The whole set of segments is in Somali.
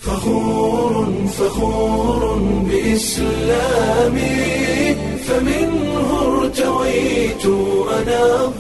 فخور فخور بإسلامي فمنه ارتويت أنا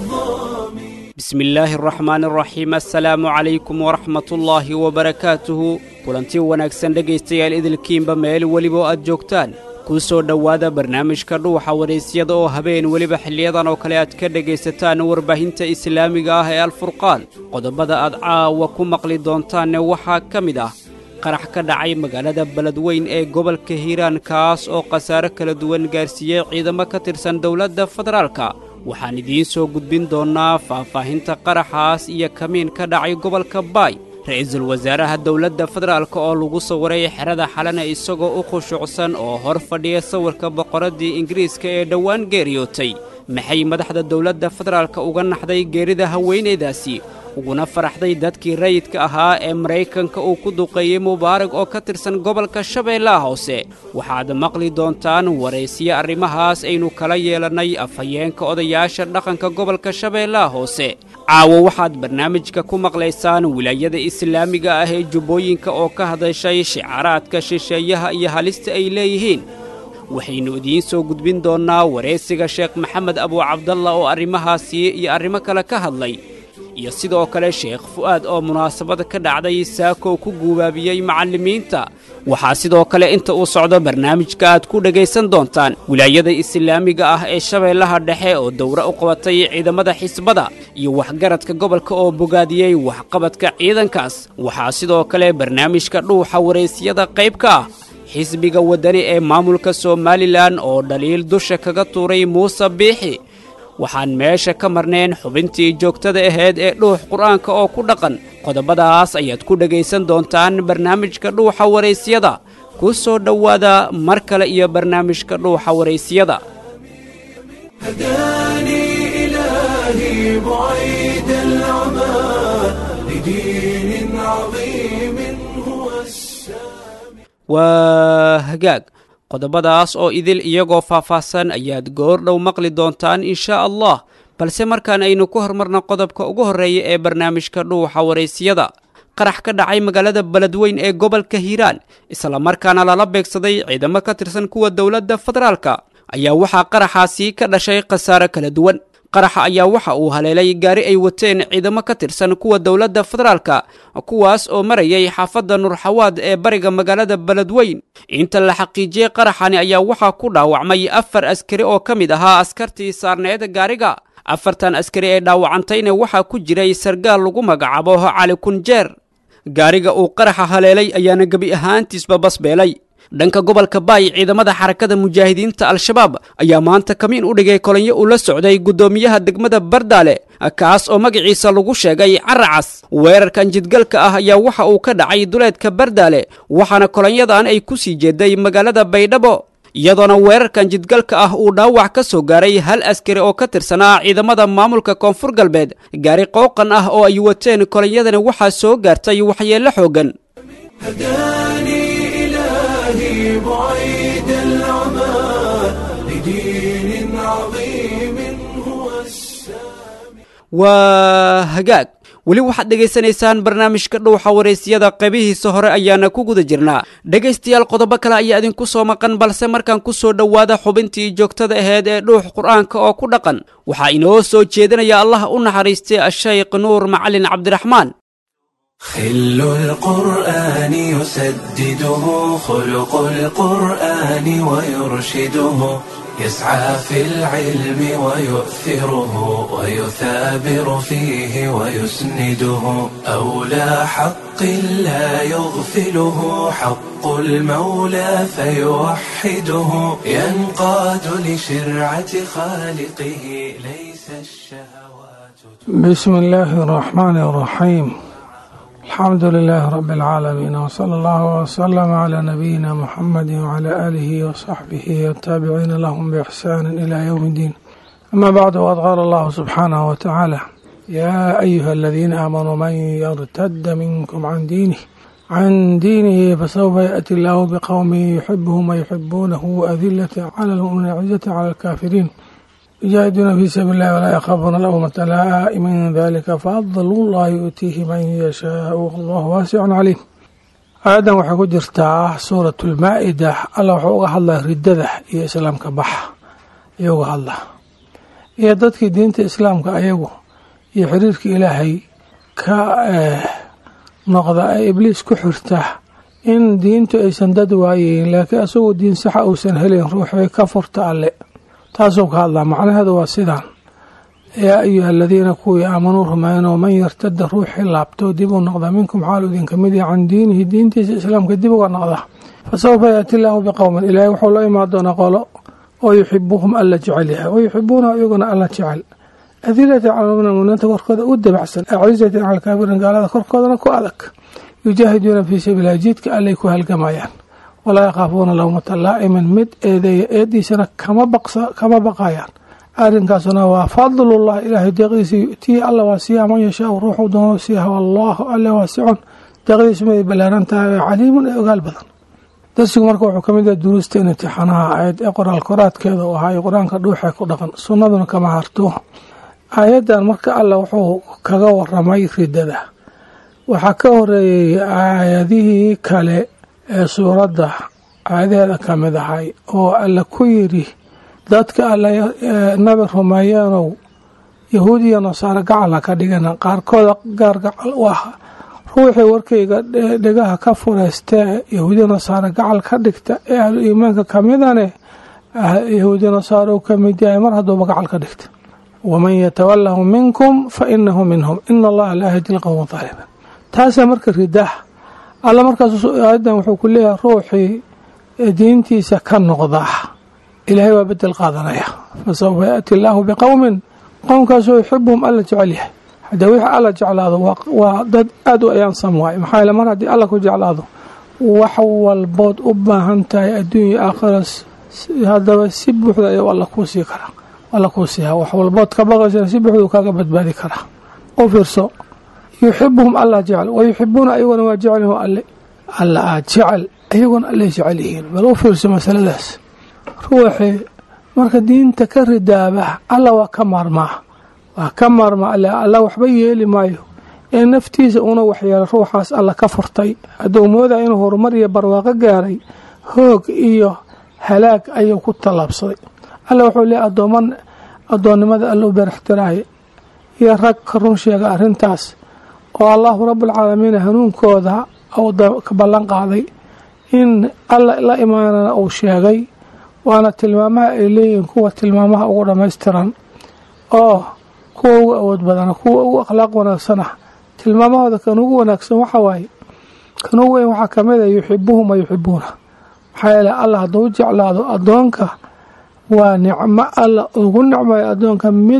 الظامي bismi illaahi araxmaan araxiim assalaamu calaykum waraxmatullaahi wabarakaatuhu kulanti wanaagsan dhegaystayaal idilkiinba meel weliba oo aad joogtaan kuu soo dhowaada barnaamijka dhuuxa waraysyada oo habeen weliba xiliyadan oo kale aad ka dhegaysataan warbaahinta islaamiga ah ee alfurqaan qodobada aad caawa ku maqli doontaanne waxaa ka mid ah qarax ka dhacay magaalada beledweyn ee gobolka hiiraan kaas oo khasaare kala duwan gaarsiiyey ciidamo ka tirsan dowladda federaalka waxaan idiin soo gudbin doonnaa faahfaahinta qaraxaas iyo kamiin ka dhacay gobolka baay ra'iisul wasaaraha dowladda federaalka oo lagu sawiray xerada xalana isagoo u khushuucsan oo hor fadhiya sawirka boqoraddii ingiriiska ee dhowaan geeriyootay maxay madaxda dowladda federaalka uga naxday geerida haweenaydaasi uguna faraxday dadkii rayidka ahaa ee maraykanka uu ku duqeeyey mubaarag oo ka tirsan gobolka shabeellaha hoose waxaad maqli doontaan waraysiyo arrimahaas aynu kala yeelannay afhayeenka odayaasha dhaqanka gobolka shabeellaha hoose caawo waxaad barnaamijka ku maqlaysaan wilaayada islaamiga ah ee jubbooyinka oo ka hadashay shicaaraadka shisheeyaha iyo halista ay leeyihiin waxaynu idiin soo gudbin doonnaa waraysiga sheekh maxamed abuucabdalla oo arrimahaasi iyo arrimo kale ka hadlay iyo sidoo kale sheekh fu'aad oo munaasabada ka dhacday saakow ku guubaabiyey macallimiinta waxaa sidoo kale inta uu socdo barnaamijka aad ku dhegaysan doontaan wilaayada islaamiga ah ee shabeellaha dhexe oo dowro u qabatay ciidamada xisbada iyo waxgaradka gobolka oo bogaadiyey waxqabadka ciidankaas waxaa sidoo kale barnaamijka dhuuxa waraysyada qayb ka ah xisbiga waddani ee maamulka somalilan oo dhaliil dusha kaga tuuray muuse biixi waxaan meesha ka marnayn xubintii joogtada ahayd ee dhuux qur'aanka oo ku dhaqan qodobadaas ayaad ku dhegaysan doontaan barnaamijka dhuuxa waraysyada ku soo dhowaada mar kale iyo barnaamijka dhuuxa waraysyada هداني إلهي بعيد العمى لدين عظيم هو السامي waa hagaag qodobadaas oo idil iyagoo faahfaahsan ayaad goor dhow maqli doontaan inshaa allah balse markaan aynu ku hormarna qodobka ugu horreeya ee barnaamijka dhuuxa waraysyada qarax ka dhacay magaalada beledweyn ee gobolka hiiraan islamarkaana lala beegsaday ciidamo ka tirsan kuwa dowladda federaalka ayaa waxaa qaraxaasi ka dhashay khasaare kala duwan qaraxa ayaa waxa uu haleelay gaari ay wateen ciidamo ka tirsan kuwa dowladda federaalka kuwaas oo marayay xaafadda nurxawaad ee bariga magaalada beledweyn inta la xaqiijiyey qaraxani ayaa waxaa ku dhaawacmay afar askari oo ka mid ahaa askartii saarneed gaariga afartan askari ee dhaawacantayna waxaa ku jiray sargaal lagu magacaabo cali kunjeer gaariga uu qaraxa haleelay ayaana gebi ahaantiisba basbeelay dhanka gobolka baay ciidamada xarakada mujaahidiinta al-shabaab ayaa maanta kamiin u dhigay kolonyo uu la socday guddoomiyaha degmada bardaale kaas oo magaciisa lagu sheegay caracas weerarkan jidgalka ah ayaa waxa uu ka dhacay duleedka bardaale waxaana kolonyadan ay ku sii jeeday magaalada baydhabo iyadoona weerarkan jidgalka ah uu dhaawac ka soo gaaray hal askari oo ka tirsanaa ciidamada maamulka koonfur galbeed gaari qooqan ah oo ay wateen kolonyadani waxaa soo gaartay waxyeello xooggan هداني إلهي بعيد العمى لدين عظيم هو السامي waa hagaag weli waxaad dhegaysanaysaan barnaamijka dhuuxa waraysyada qaybihiisa hore ayaana ku guda jirnaa dhegaystayaal qodobo kale ayaa idinku soo maqan balse markaan ku soo dhowaada xubintii joogtada ahayd ee dhuux qur'aanka oo ku dhaqan waxaa inoo soo jeedinaya allah u naxariistay ashaykh nuur macalin cabdiraxmaan خل القرآن يسدده خلق القرآن ويرشده يسعى في العلم ويؤثره ويثابر فيه ويسنده أولى حق لا يغفله حق المولى فيوحده ينقاد لشرعة خالقه ليس الشهوات بسم الله الرحمن الرحيم الحمد لله رب العالمين وصلى الله وسلم على نبينا محمد وعلى آله وصحبه والتابعين لهم بإحسان إلى يوم الدين أما بعد وقد قال الله سبحانه وتعالى يا أيها الذين آمنوا من يرتد منكم عن دينه عن دينه فسوف يأتي الله بقوم يحبهم ويحبونه أذلة على المؤمنين عزة على الكافرين يجاهدون في سبيل الله ولا يخافون لومة لائم من ذلك فضل الله يؤتيه من يشاء والله واسع عليم aayaddan waxay ku jirtaa suuratulmaa-ida allah wuxuu uga hadlaa riddada iyo islaamka baxa ayuu uga hadlaa iyo dadkii diinta islaamka ayagu iyo xiriirka ilaahay ka noqda ee ibliis ku xirta in diintu aysan dad waayeyn laakiin isagoo diin saxa uusan helayn ruuxay ka furta alle taasuu ka hadlaa macnaheedu waa sidaan yaa ayuha aladiina kuwii aamanuu rumeynoo man yartada ruuxii laabto dib u noqda minkum xaalu idinka mid yahay can diinihi diintiisa islaamka dib uga noqda fa sawfa yaati illaahu biqowmin ilaahay wuxuu la imaan doonaa qolo oo yuxibuhum alla jecel yahay wa yuxibuuna iyaguna alla jecel adilati cala lmuminiinta korkooda u dabacsan acizatin cala alkaafiriin gaalada korkoodana ku adag yujaahiduuna fii sabiililah jidka allay ku halgamayaan walaa yakhaafuuna lawmata laa'iman mid eedeeya eediisana kama baqayaan arrinkaasuna waa fadlullah ilaahay deeqdiisa yu'tiihi alla waa siiyaa man yashaau ruuxuu doono siiha wallaahu alle waasicun deeqdiisu miday ballaaran tahay ee caliimun ee ogaal badan darsigu marka wuxuu ka mid yahay duruusta in imtixaanaha aayad ee qoraal koraadkeeda u ahaa qur-aanka dhuuxee ku dhaqan sunnaduna kama harto aayaddan marka alla wuxuu kaga waramay ridada waxaa ka horeeyey aayadihii kale ee suuradda aayadaheeda ka mid ahay oo alla ku yidhi dadka alla nabi rumeeyeenow yahuud iyo nasaare gacala ka dhigana qaarkooda gaar gacal u ah ruuxii warkayga dhegaha ka fureystee yahuudiya nasaare gacal ka dhigta ee ahlu iimaanka ka midane yahuudiya nasaare uu ka mid yahay mar hadduuba gacal ka dhigta waman yatawalahu minkum fa inahu minhum ina allaha laa yahdi lqowma aalimin taasaa marka ridaah alla markaas aayadan wuxuu ku leeyahay ruuxii diintiisa ka noqda ilaahay waa bedel qaadanaya fa sawfa yaati illaahu biqowmin qowmkaasoo yuxibuhum alla jecel yahay haddee wixii alla jeclaado waa dad aada u ayaansam waaye maxaa yeele mar haddii alla ku jeclaado wax walbood u baahan tahay adduunya aakhira haddaba si buuxda ayuu alla kuu sii karaa alla kuu siiha wax walbood ka baqaysana si buuxduu kaaga badbaadi karaa u fiirso yuxibuhum alla jecel wa yuxibuuna ayaguna waa jecelyahu alle alla aad jecel ayaguna allay jecel yihiin bal u fiirso masaladaas ruuxii marka diinta ka ridaaba alla waa ka maarmaa waa ka maarmaa alle alla waxba yeeli maayo ee naftiisa una waxyeelo ruuxaas alla ka furtay hadduu moodaya inuu horumar iyo barwaaqo gaaray hoog iyo halaag ayuu ku tallaabsaday alla wuxuu leeyahy addooman addoonnimada alla u beerixtiraaye iyo rag ka run sheega arrintaas oo allahu rabbulcaalamiin hanuunkooda ka ballan qaaday in alla la imaanana uu sheegay waana tilmaamaha ay leeyihiin kuwa tilmaamaha ugu dhammaystiran oo kuwa ugu awood badana kuwa ugu akhlaaq wanaagsana tilmaamahooda kan ugu wanaagsan waxa waaye kan ugu weyn waxaa kamid a yuxibuhum wa yuxibuuna maxaa yeele alla hadduu jeclaado addoonka waa nicmo alla ugu nicmayo addoonka mid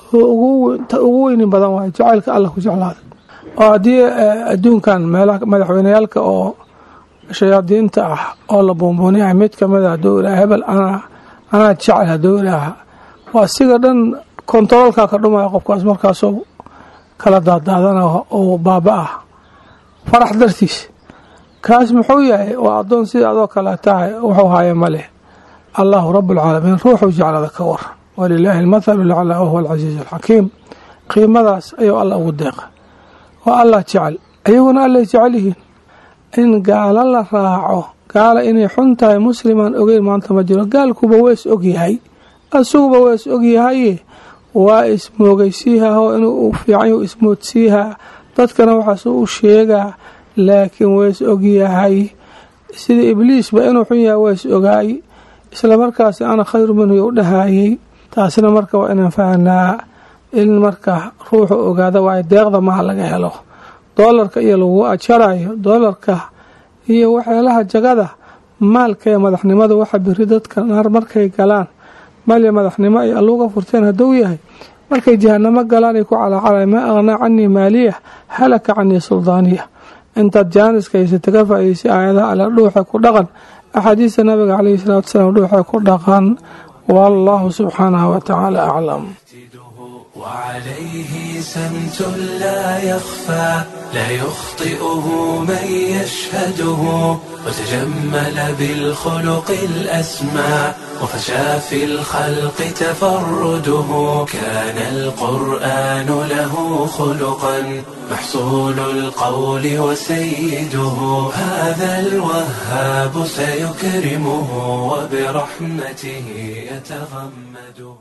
ugu weynin badan waayo jacaylka alla ku jeclaaday oo haddii adduunkan meelaha madaxweyneyaalka oo shayaadiinta ah oo la buunbuuniyahay mid kamid a hadduu ilaaha hebel anaa anaa jecel hadduu ilaaha waa siga dhan kontaroolkaa ka dhumaya qofkaas markaasoo kala daadaadana oo baaba ah farax dartiis kaas muxuu yahay waa addoon sida adoo kale tahay wuxuu haaye ma leh allahu rabbulcaalamiin ruuxuu jeclada ka waran walilaahi almathalu laclaa wahuwa alcasiiz alxakiim qiimadaas ayuu alla ugu deeqa oo allah jecel ayaguna allay jecel yihiin in gaalo la raaco gaala inay xun tahay muslimaan ogeyn maanta ma jiro gaalkuba wees ogyahay isaguba wees ogyahaye waa ismoogaysiihaoo inuu fiican ismoodsiihaa dadkana waxaas u sheegaa laakiin wees ogyahay sida ibliisba inuu xun yahay wees ogaay islamarkaasi ana khayru minhu u dhahayey taasina marka waa inaan fahnaa in marka ruuxu ogaada waayo deeqda maha laga helo doolarka iyo lagu ajarayo doolarka iyo waxyaalaha jagada maalka ee madaxnimada waxa biri dadka naar markay galaan maal iyo madaxnimo ay alluuga furteen hadduu yahay markay jahanamo galaan ay ku calacalay maa aqnaa canii maaliya halaka canii suldaaniya intaad jaaniska haysata ka faa'idaysay aayadaha alla dhuuxa ku dhaqan axaadiista nabiga caleyhi salaatu wasalaam dhuuxa ku dhaqan wallahu subxaanahu watacaala aclam وعليه سمت لا يخفى لا يخطئه من يشهده وتجمل بالخلق الأسمى وفشى في الخلق تفرده كان القرآن له خلقا محصول القول وسيده هذا الوهاب سيكرمه وبرحمته يتغمده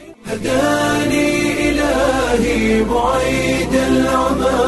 هداني إلهي بعيد العمى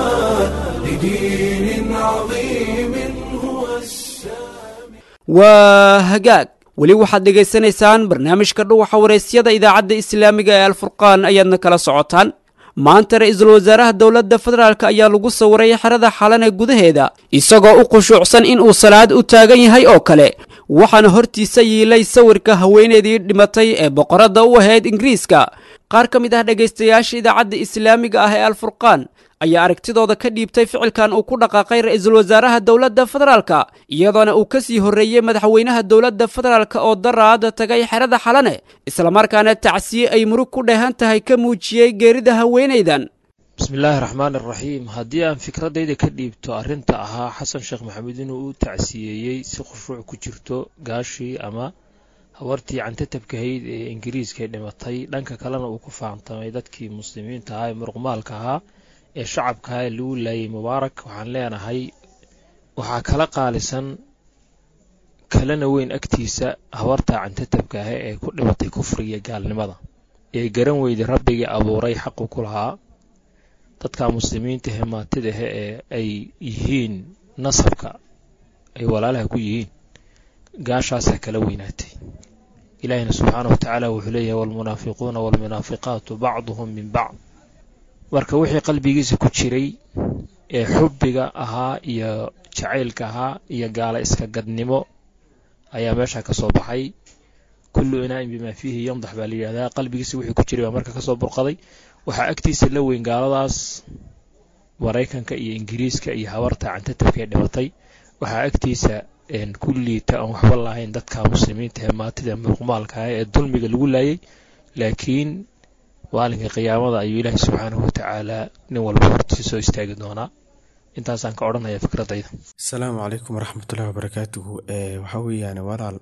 لدين عظيم هو السامي waa hagaag weli waxaad dhegaysanaysaan barnaamijka dhuwaxa waraysyada idaacadda islaamiga ee alfurqaan ayaadna kala socotaan maanta ra-iisul wasaaraha dowladda federaalk ayaa lagu sawiray xerada xalan ee gudaheeda isagoo u khushuucsan inuu salaad u taagan yahay oo kale waxaana hortiisa yiilay sawirka haweeneydii dhimatay ee boqoradda u ahayd ingiriiska qaar ka mid ah dhegaystayaasha idaacadda islaamiga ah ee alfurqaan ayaa aragtidooda ka dhiibtay ficilkan uu ku dhaqaaqay ra-iisul wasaaraha dowladda federaalka iyadoona uu ka sii horreeyey madaxweynaha dowladda federaalk oo daraada tagay xerada xalane islamarkaana tacsiye ay murug ku dheehan tahay ka muujiyey geerida haweenaydan bismillaahi raxmaani raxiim haddii aan fikradayda ka dhiibto arrinta ahaa xasan sheekh maxamuud inuu u tacsiyeeyey si khushuuc ku jirto gaashii ama hawartii cantatabkahayd ee ingiriiska ee dhimatay dhanka kalena uu ku faantamay dadkii muslimiinta ahaa ee muruqmaalka ahaa ee shacabkaha ee lagu laayay mubaarak waxaan leenahay waxaa kala qaalisan kalena weyn agtiisa habarta cantatabka ah ee ku dhimatay kufriga gaalnimada ee garan weyday rabbigii abuuray xaqu ku lahaa dadka muslimiinta he maatidahe ee ay yihiin nasabka ay walaalaha ku yihiin gaashaasaa kala weynaatay ilaahina subxaana wa tacaala wuxuu leeyahay waalmunaafiquuna waalmunaafiqaatu bacduhum min bacd marka wixii qalbigiisa ku jiray ee xubbiga ahaa iyo jacaylka ahaa iyo gaala iska gadnimo ayaa meesha ka soo baxay kullu inaa'in bimaa fiihi yandax baa la yidhahdaa qalbigiisa wixii ku jiray baa marka kasoo burqaday waxaa agtiisa la weyn gaaladaas maraykanka iyo ingiriiska iyo habarta cantatabka ee dhimatay waxaa agtiisa ku liita aan waxba lahayn dadka muslimiinta ee maatida muruqmaalka ah ee dulmiga lagu laayay laakiin maalinka qiyaamada ayuu ilaahi subxaanahu watacaala nin walba hortiisa soo istaagi doonaa intaasaan ka odhanaya fikradayda asalaamu calaykum waraxmatullahi wabarakaatuhu waxaa weeyaan walaal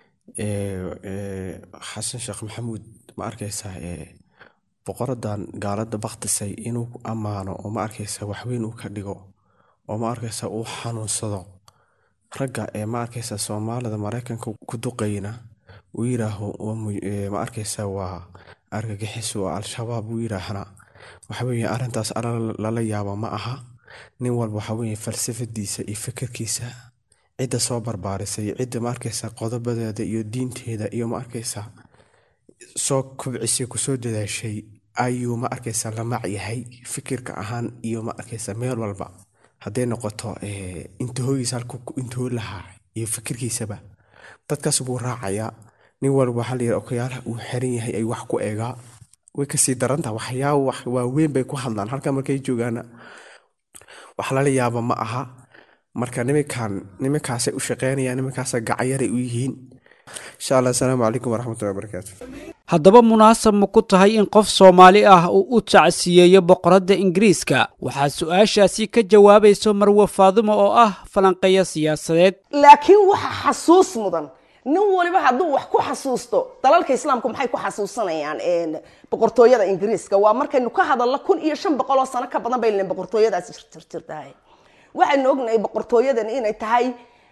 xasan sheekh maxamuud ma arkaysaa boqoradan gaalada baktisay inuu ammaano oo ma arkaysa waxweyn uu ka dhigo oo ma arkaysa uu xanuunsado ragga ee ma arkaysa soomaalida maraykanka ku duqayna uu yiraaho ma arkaysa waa argagixis oo al-shabaab uu yiraahna waxaweye arrintaas alla lala yaabo ma aha nin walba waxaweye falsafadiisa iyo fikirkiisa cidda soo barbaarisay cidda ma arkaysa qodobadeeda iyo diinteeda iyo ma arkaysa soo kubcisay kusoo dadaashay ayuu ma arkaysa la mac yahay fikirka ahaan iyo ma arkaysa meel walba hadday noqoto intahoogiisa halku intahoo lahaa iyo fikirkiisaba dadkaas buu raacayaa nin walba waxaa layidhi okayaalaha uu xiran yahay ay wax ku eegaa way kasii darantaha waxyaaba wax waaweyn bay ku hadlaan halka markay joogaana wax lala yaabo ma aha marka niminkan niminkaasay u shaqeynayaan niminkaasa gacayaray u yihiin insha allah asalaamu calaykum waraxmatullahi wabarakaatu haddaba munaasab ma ku tahay in qof soomaali ah uu u tacsiyeeyo boqoradda ingiriiska waxaa su-aashaasi ka jawaabayso marwe faadimo oo ah falanqeeya siyaasadeed laakiin waxa xasuus mudan nin waliba hadduu wax ku xasuusto dalalka islaamku maxay ku xasuusanayaan boqortooyada ingiriiska waa markaynu ka hadalno kun iyo shan boqol oo sano ka badan bay len boqortooyadaasi jirtahay waxaynu ognahay boqortooyadan inay tahay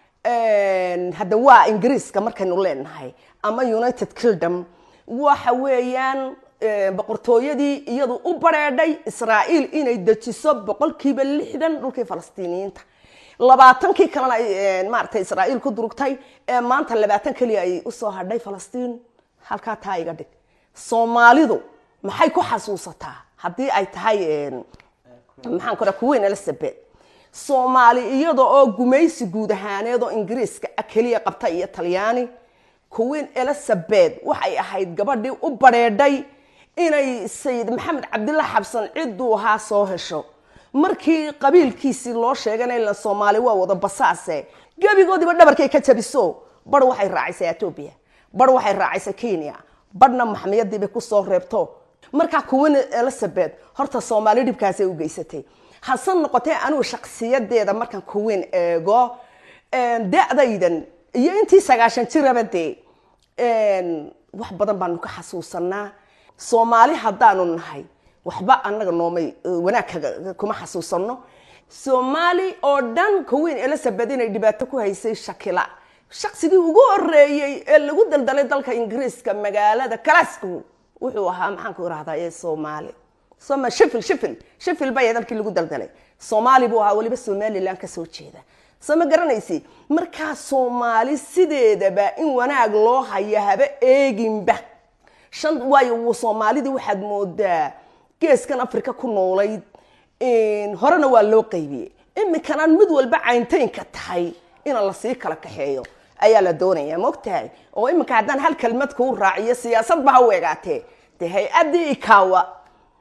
hadda waa ingiriiska markaynu leenahay ama united kingdom waxa weeyaan boqortooyadii iyadu u bareedhay israa'iil inay dejiso boqolkiiba lixdan dhulkii falastiiniyiinta labaatankii kalena ay maaragtay israa'iil ku durugtay ee maanta labaatan keliya ay usoo hadhay falastiin halkaa taa iga dhig soomaalidu maxay ku xasuusataa haddii ay tahay maxaan ku kuweyn elizabeth soomaali iyada oo gumaysi guud ahaaneed oo ingiriiska keliya qabta iyo talyaani kuweyn elizabeth waxay ahayd gabadhii u bareedhay inay sayid maxamed cabdilla xabsan cidduu ahaa soo hesho markii qabiilkiisii loo sheegana ila soomaali waa wada basaase gebigoodiiba dhabarkay ka jabiso bar waxay raacisay etoobiya bar waxay raacisay kenya barhna maxmiyadiibay kusoo reebto markaa kuweyn elizabeth horta soomaali dhibkaasay u geysatay hase noqotee anigu shaksiyadeeda markaan kuweyn eego da-daydan iyo intii sagaashan jiraba dee wax badan baanu ka xasuusanaa soomaali haddaanu nahay waxba anaga noomay wanaag kuma xasuusano soomaali oo dhan kuweyn elizabeth inay dhibaato ku haysay shakila shaqsigii ugu horeeyey ee lagu daldalay dalka ingiriiska magaalada glasgow wuxuu ahaa maxaan ku irahdaa ee soomaali soma shifil shifil shifil baya dalkii lagu daldalay soomaali buu ahaa weliba somaliland kasoo jeeda soo ma garanaysi markaa soomaali sideedaba in wanaag loo haya haba eeginba shan waayo soomaalidii waxaad moodaa geeskan africa ku noolayd horena waa loo qaybiyey iminkana mid walba cayntaynka tahay ina lasii kala kaxeeyo ayaa la doonaya maogtahay oo iminka haddaan hal kelmad kuu raaciyo siyaasadba ha weegaatee de hay-addii ikawa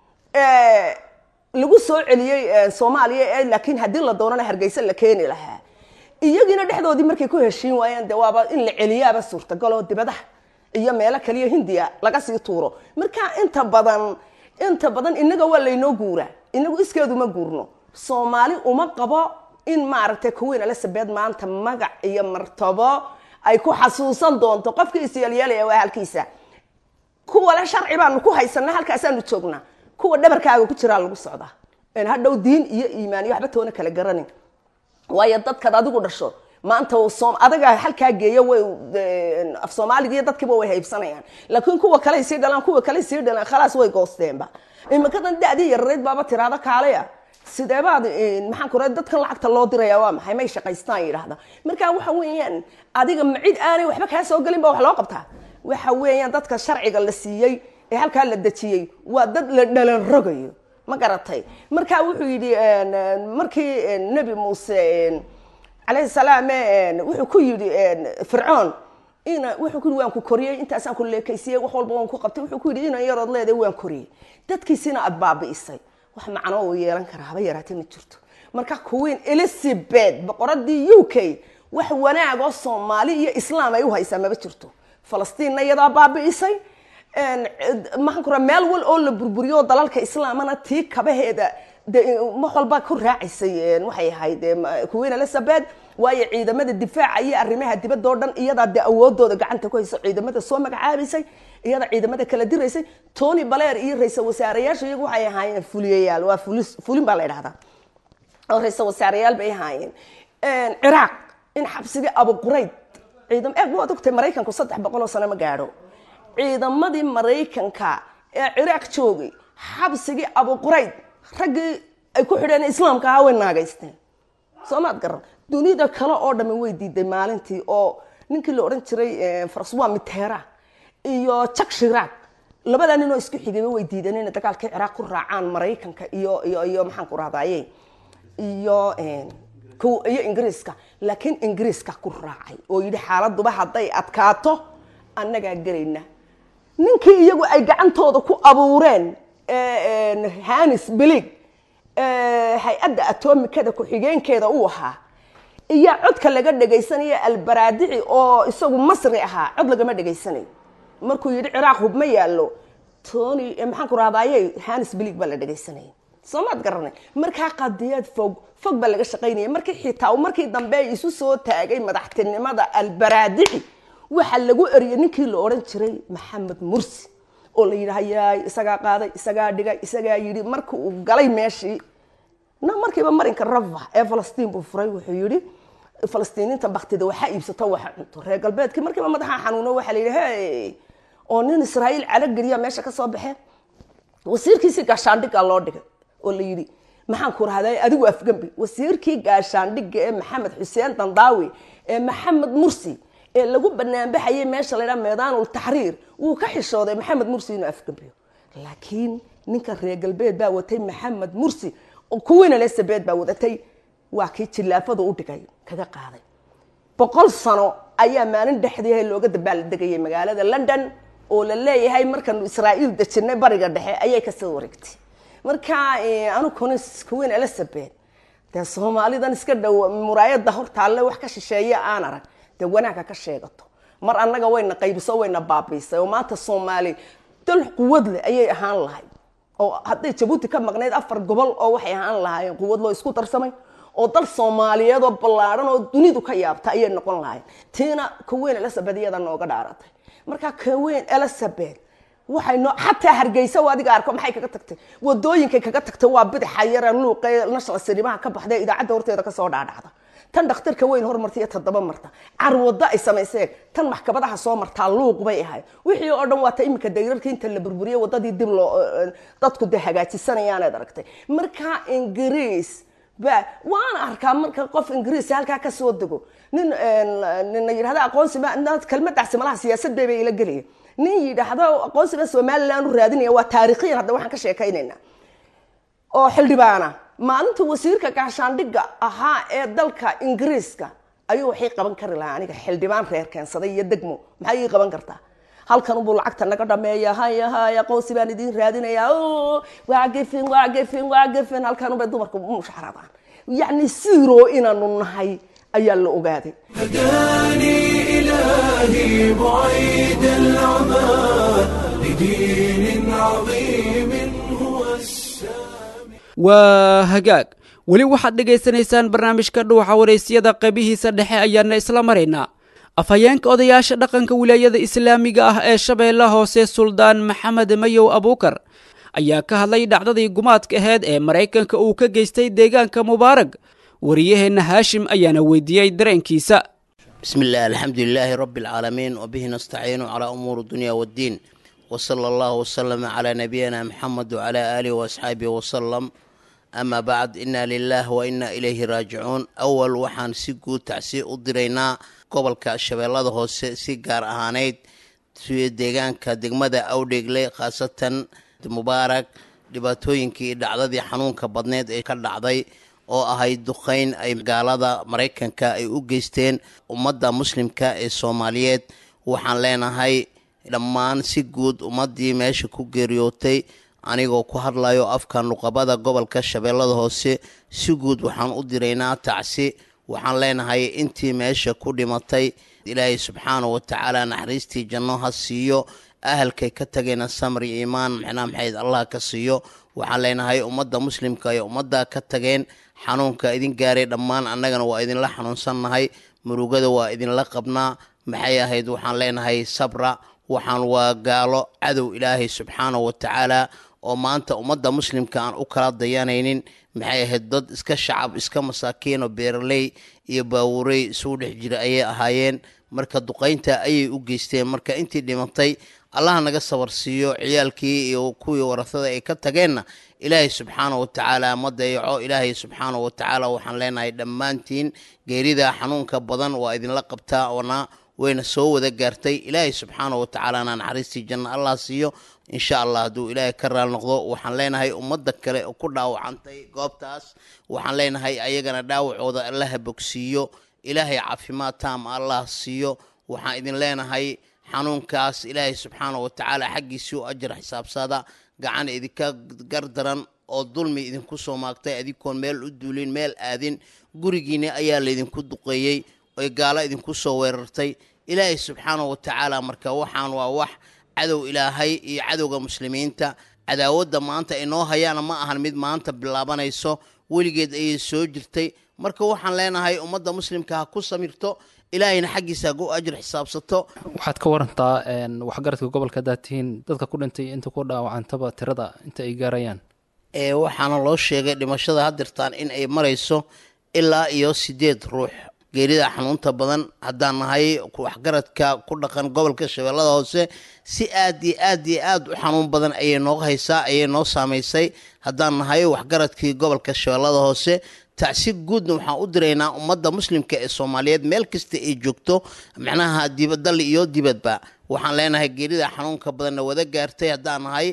lagu soo celiyey soomaaliya laakiin haddii la doonana hargeysa la keeni lahaa iyagiina dhexdoodii markay ku heshiin waayeen de waaba in la celiyaaba suurtagaloo dibadaha iyo meelo kaliya hindiya laga sii tuuro marka inta badan inta badan inaga waa laynoo guuraa inagu iskeedu ma guurno soomaali uma qabo in maaragtay kuweyn elizabeth maanta magac iyo martabo ay ku xasuusan doonto qofkii isyeelyeelaya waa halkiisa kuwa le sharci baanu ku haysana halkaasaanu joognaa kuwa dhabarkaaga ku jiraa lagu socdaa hadhow diin iyo iimaan iyo waxba toona kala garanin waayo dadkaad adigu dhasho maanta adaga halkaa geeya way af soomaaligiiyo dadkiiba way haybsanayaan laakiin kuwa kale sii dhalaan kuwa kale sii dhalaan khalaas way goosteenba iminkadan da-dii yarareyd baaba tiraada kaalaya sideebaad maxaan ku dadkan lacagta loo diraya waa maxay may shaqaystaan yidhaahda marka waxa weeyaan adiga macid aanay waxba kaa soo gelin ba wax loo qabtaa waxa weeyaan dadka sharciga la siiyey ee halkaa la dejiyey waa dad la dhalan rogayo ma garatay marka wuxuu yidhi markii nebi muuse calayhi salaam wuxuu ku yidhi fircoon ina wuxuu ku yidhi waan ku koriyey intaasaan ku leekaysiyey wax walba waan ku qabtay wuxuu ku yidhi inan yarood leedahay waan koriyey dadkiisina aad baabi'isay wax macno uu yeelan karaa haba yaraatee ma jirto marka queen elizabeth boqoradii u k wax wanaag oo soomaali iyo islaam ay u haysaa maba jirto falastiinna iyadaa baabi'isay maxaan ku raa meel wal oo la burburiyo dalalka islaamana tii kabaheeda de wax walba ku raacaysay waxay ahayd queen elizabeth waayo ciidamada difaaca iyo arrimaha dibadda oo dhan iyadaa de awoodooda gacanta ku hayso ciidamada soo magacaabaysay iyada ciidamada kala diraysay tony baleer iyo ra-iisal wasaareyaasha iyagu waxay ahaayeen fuliyayaal waa fulis fulin baa la idhahdaa oo ra-iisal wasaareyaal bay ahaayeen ciraaq in xabsigii abuqurayd ciidam eeg waad ogtay maraykanku saddex boqol oo sano ma gaadho ciidamadii maraykanka ee ciraaq joogay xabsigii abuqurayd raggii ay ku xidheen islaamka ahaa way naagaysteen soo maad garan dunida kale oo dhami way diiday maalintii oo ninkii la odhan jiray faraswa mitera iyo jak shiraag labadaa nin oo isku xigayba way diideen inay dagaalkii ciraaq ku raacaan maraykanka iyo iyo iyo maxaan ku rahdaye iyo iyo ingiriiska laakiin ingiriiska ku raacay oo yidhi xaaladuba hadday adkaato annagaa gelayna ninkii iyagu ay gacantooda ku abuureen hanis bilig hay-adda atomikada ku-xigeenkeeda uu ahaa iyo codka laga dhagaysanaya albaraadici oo isagu masri ahaa cod lagama dhagaysanayo markuu yidhi ciraaq hub ma yaallo tony maxaan ku rahdaye hanis bilig baa la dhagaysanaya soo maad garanay markaa qadiyad fog fog baa laga shaqaynaya markii xitaa markii dambe isu soo taagay madaxtinimada albaraadici waxaa lagu eriyay ninkii la odhan jiray maxamed mursi oo la yidhi hayaay isagaa qaaday isagaa dhigay isagaa yidhi marka uu galay meeshii na markiiba marinka rava ee falastiin buu furay wuxuu yidhi falastiiniinta baktida waxaa iibsato waxa cunto reer galbeedkii markiiba madaxa xanuuno waxaa la yidhi hey oo nin israa'iil calageliya meesha ka soo baxee wasiirkiisii gaashaandhiggaa loo dhigay oo la yidhi maxaan ku rahday adigu afgembi wasiirkii gaashaandhigga ee maxamed xuseen dandaawi ee maxamed mursi ee lagu banaanbaxayay meesha la ydhaha meedaanul taxriir wuu ka xishooday maxamed mursi inuu afgembiyo laakiin ninka reer galbeed baa watay maxamed mursi kuwiina elizabeth baa wadatay waa kii jillaafadu u dhigay kaga qaaday boqol sano ayaa maalin dhexdii looga dabaaldegayay magaalada london oo la leeyahay markanu israa'iil dejinay bariga dhexe ayay kasoo wareegtay marka anu kuwiin elizabeth dee soomaalidan iska dhow muraayada hortaalle wax ka shisheeya aan arag dee wanaagga ka sheegato mar annaga wayna qaybiso wayna baabiisay oo maanta soomaali dal quwad leh ayay ahaan lahayd oo hadday jabuuti ka maqnayd afar gobol oo waxay ahaan lahaayeen quwad loo isku darsamay oo dal soomaaliyeed oo ballaadhan oo dunidu ka yaabta ayay noqon lahayn tiina kaweyn elizabeth iyada nooga dhaaratay marka kaweyn elizabeth waxay noo xataa hargeysa oo adiga arko maxay kaga tagtay wadooyinkay kaga tagtay waa bidaxa yara luuqee national sinimaha ka baxday idaacadda horteeda kasoo dhaadhacda tan dhakhtarka weyn hormarta iyo toddoba marta carwado ay samayseen tan maxkamadaha soo martaa luuq bay ahayd wixii oo dhan waa ta iminka dayrarka inta la burburiyey wadadii dib loo dadku dee hagaajisanayaanaad aragtay marka ingiriis ba waana arkaa marka qof ingiriis halkaa kasoo dego nin nina yidhahda aqoonsi kelmadaasi malaha siyaasad bay bay ila gelaya nin yidhaahdo aqoonsiba somaliland u raadinaya waa taariikhiyan hadda waxaan ka sheekaynaynaa oo xildhibaana maalinta wasiirka gaashaandhigga ahaa ee dalka ingiriiska ayuu waxay qaban kari lahaa aniga xildhibaan reer keensaday iyo degmo maxay ii qaban kartaa halkan ubuu lacagta naga dhameeya haya haya aqoonsi baan idin raadinayaa waa gefin waa gefin waa gefin halkan ubay dumarku mushaxradaan yacni zero inaanu nahay ayaa la ogaaday هداني إلهي بعيد العمى لدين عظيم هو السامي waa hagaag weli waxaad dhegaysanaysaan barnaamijka dhuuxa waraysyada qaybihiisa dhexe ayaana isla maraynaa afhayeenka odayaasha dhaqanka wilaayada islaamiga ah ee shabeelle hoose suldaan maxamed mayow abuukar ayaa ka hadlay dhacdadii gumaadka aheyd ee maraykanka uu ka geystay deegaanka mubaarag wariyaheenna haashim ayaana weydiiyey dareenkiisa بسم الله الحمد لله رب العالمين وبه نستعين على أمور الدنيا والدين وصلى الله وسلم على نبينا محمد وعلى آله وأصحابه وسلم أما بعد إنا لله وإنا إليه راجعون أول وحان سيقو تعسي أدرينا قبل كالشبيلة هو سيقار أهانيد في ديغان كدقمدة أو ديغلي خاصة مبارك dhibaatooyinkii dhacdadii xanuunka badneed ee ka dhacday oo ahayd duqeyn ay gaalada maraykanka ay u geysteen ummadda muslimka ee soomaaliyeed waxaan leenahay dhammaan si guud ummaddii meesha ku geeriyootay anigoo ku hadlayo afka nuqabada gobolka shabeellada hoose si guud waxaan u diraynaa tacsi waxaan leenahay intii meesha ku dhimatay ilaahay subxaana wa tacaala naxariistii janno ha siiyo ahalkay ka tageyna samri iimaan micnaa maxayd allah ka siiyo waxaan leenahay ummadda muslimka iyo ummadda ka tageen xanuunka idin gaaray dhammaan annagana waa idinla xanuunsannahay murugada waa idinla qabnaa maxay ahayd waxaan leenahay sabra waxaan waa gaalo cadow ilaahay subxaana wa tacaala oo maanta ummadda muslimka aan u kala dayanaynin maxay ahayd dad iska shacab iska masaakiin oo beeraley iyo baawurey isugu dhex jira ayay ahaayeen marka duqaynta ayay u geysteen marka intii dhimatay allaha naga sabar siiyo ciyaalkii iyo kuwii warasada ay ka tageenna ilaahay subxaana wa tacaala ma dayaco ilaahay subxaana wa tacaala waxaan leenahay dhammaantiin geerida xanuunka badan waa idinla qabtaa oona wayna soo wada gaartay ilaahay subxaana wa tacaalana naxariistii janna allah siiyo insha allah hadduu ilaahay ka raal noqdo waxaan leenahay ummadda kale oo ku dhaawacantay goobtaas waxaan leenahay ayagana dhaawacooda allaha bogsiiyo ilaahay caafimaad taam allah siiyo waxaan idin leenahay xanuunkaas ilaahay subxaana wa tacaala xaggiisii u ajar xisaabsada gacan idinka gardaran oo dulmi idinku soo maagtay adinkoon meel u duulin meel aadin gurigiinni ayaa laydinku duqeeyey oy gaalo idinku soo weerartay ilaahay subxaana wa tacaala marka waxaan waa wax cadow ilaahay iyo cadowga muslimiinta cadaawadda maanta ay noo hayaana ma ahan mid maanta bilaabanayso weligeed ayay soo jirtay marka waxaan leenahay ummadda muslimka ha ku samirto ilaahayna xaggiisa hagu ajir xisaabsato waxaad ka warantaa waxgaradka gobolka haddaad tihiin dadka ku dhintay inta ku dhaawacantaba tirada inta ay gaarayaan ee waxaana loo sheegay dhimashada hadirtaan in ay marayso ilaa iyo sideed ruux geerida xanuunta badan haddaan nahay waxgaradka ku dhaqan gobolka shabeellada hoose si aad iyo aad iyo aad u xanuun badan ayay noo haysaa ayay noo saamaysay haddaan nahay waxgaradkii gobolka shabeellada hoose tacsi guudna waxaan u diraynaa ummadda muslimka ee soomaaliyeed meel kasta ay joogto macnaha dibadal iyo dibadba waxaan leenahay geerida xanuunka badanna wada gaartay haddaan nahay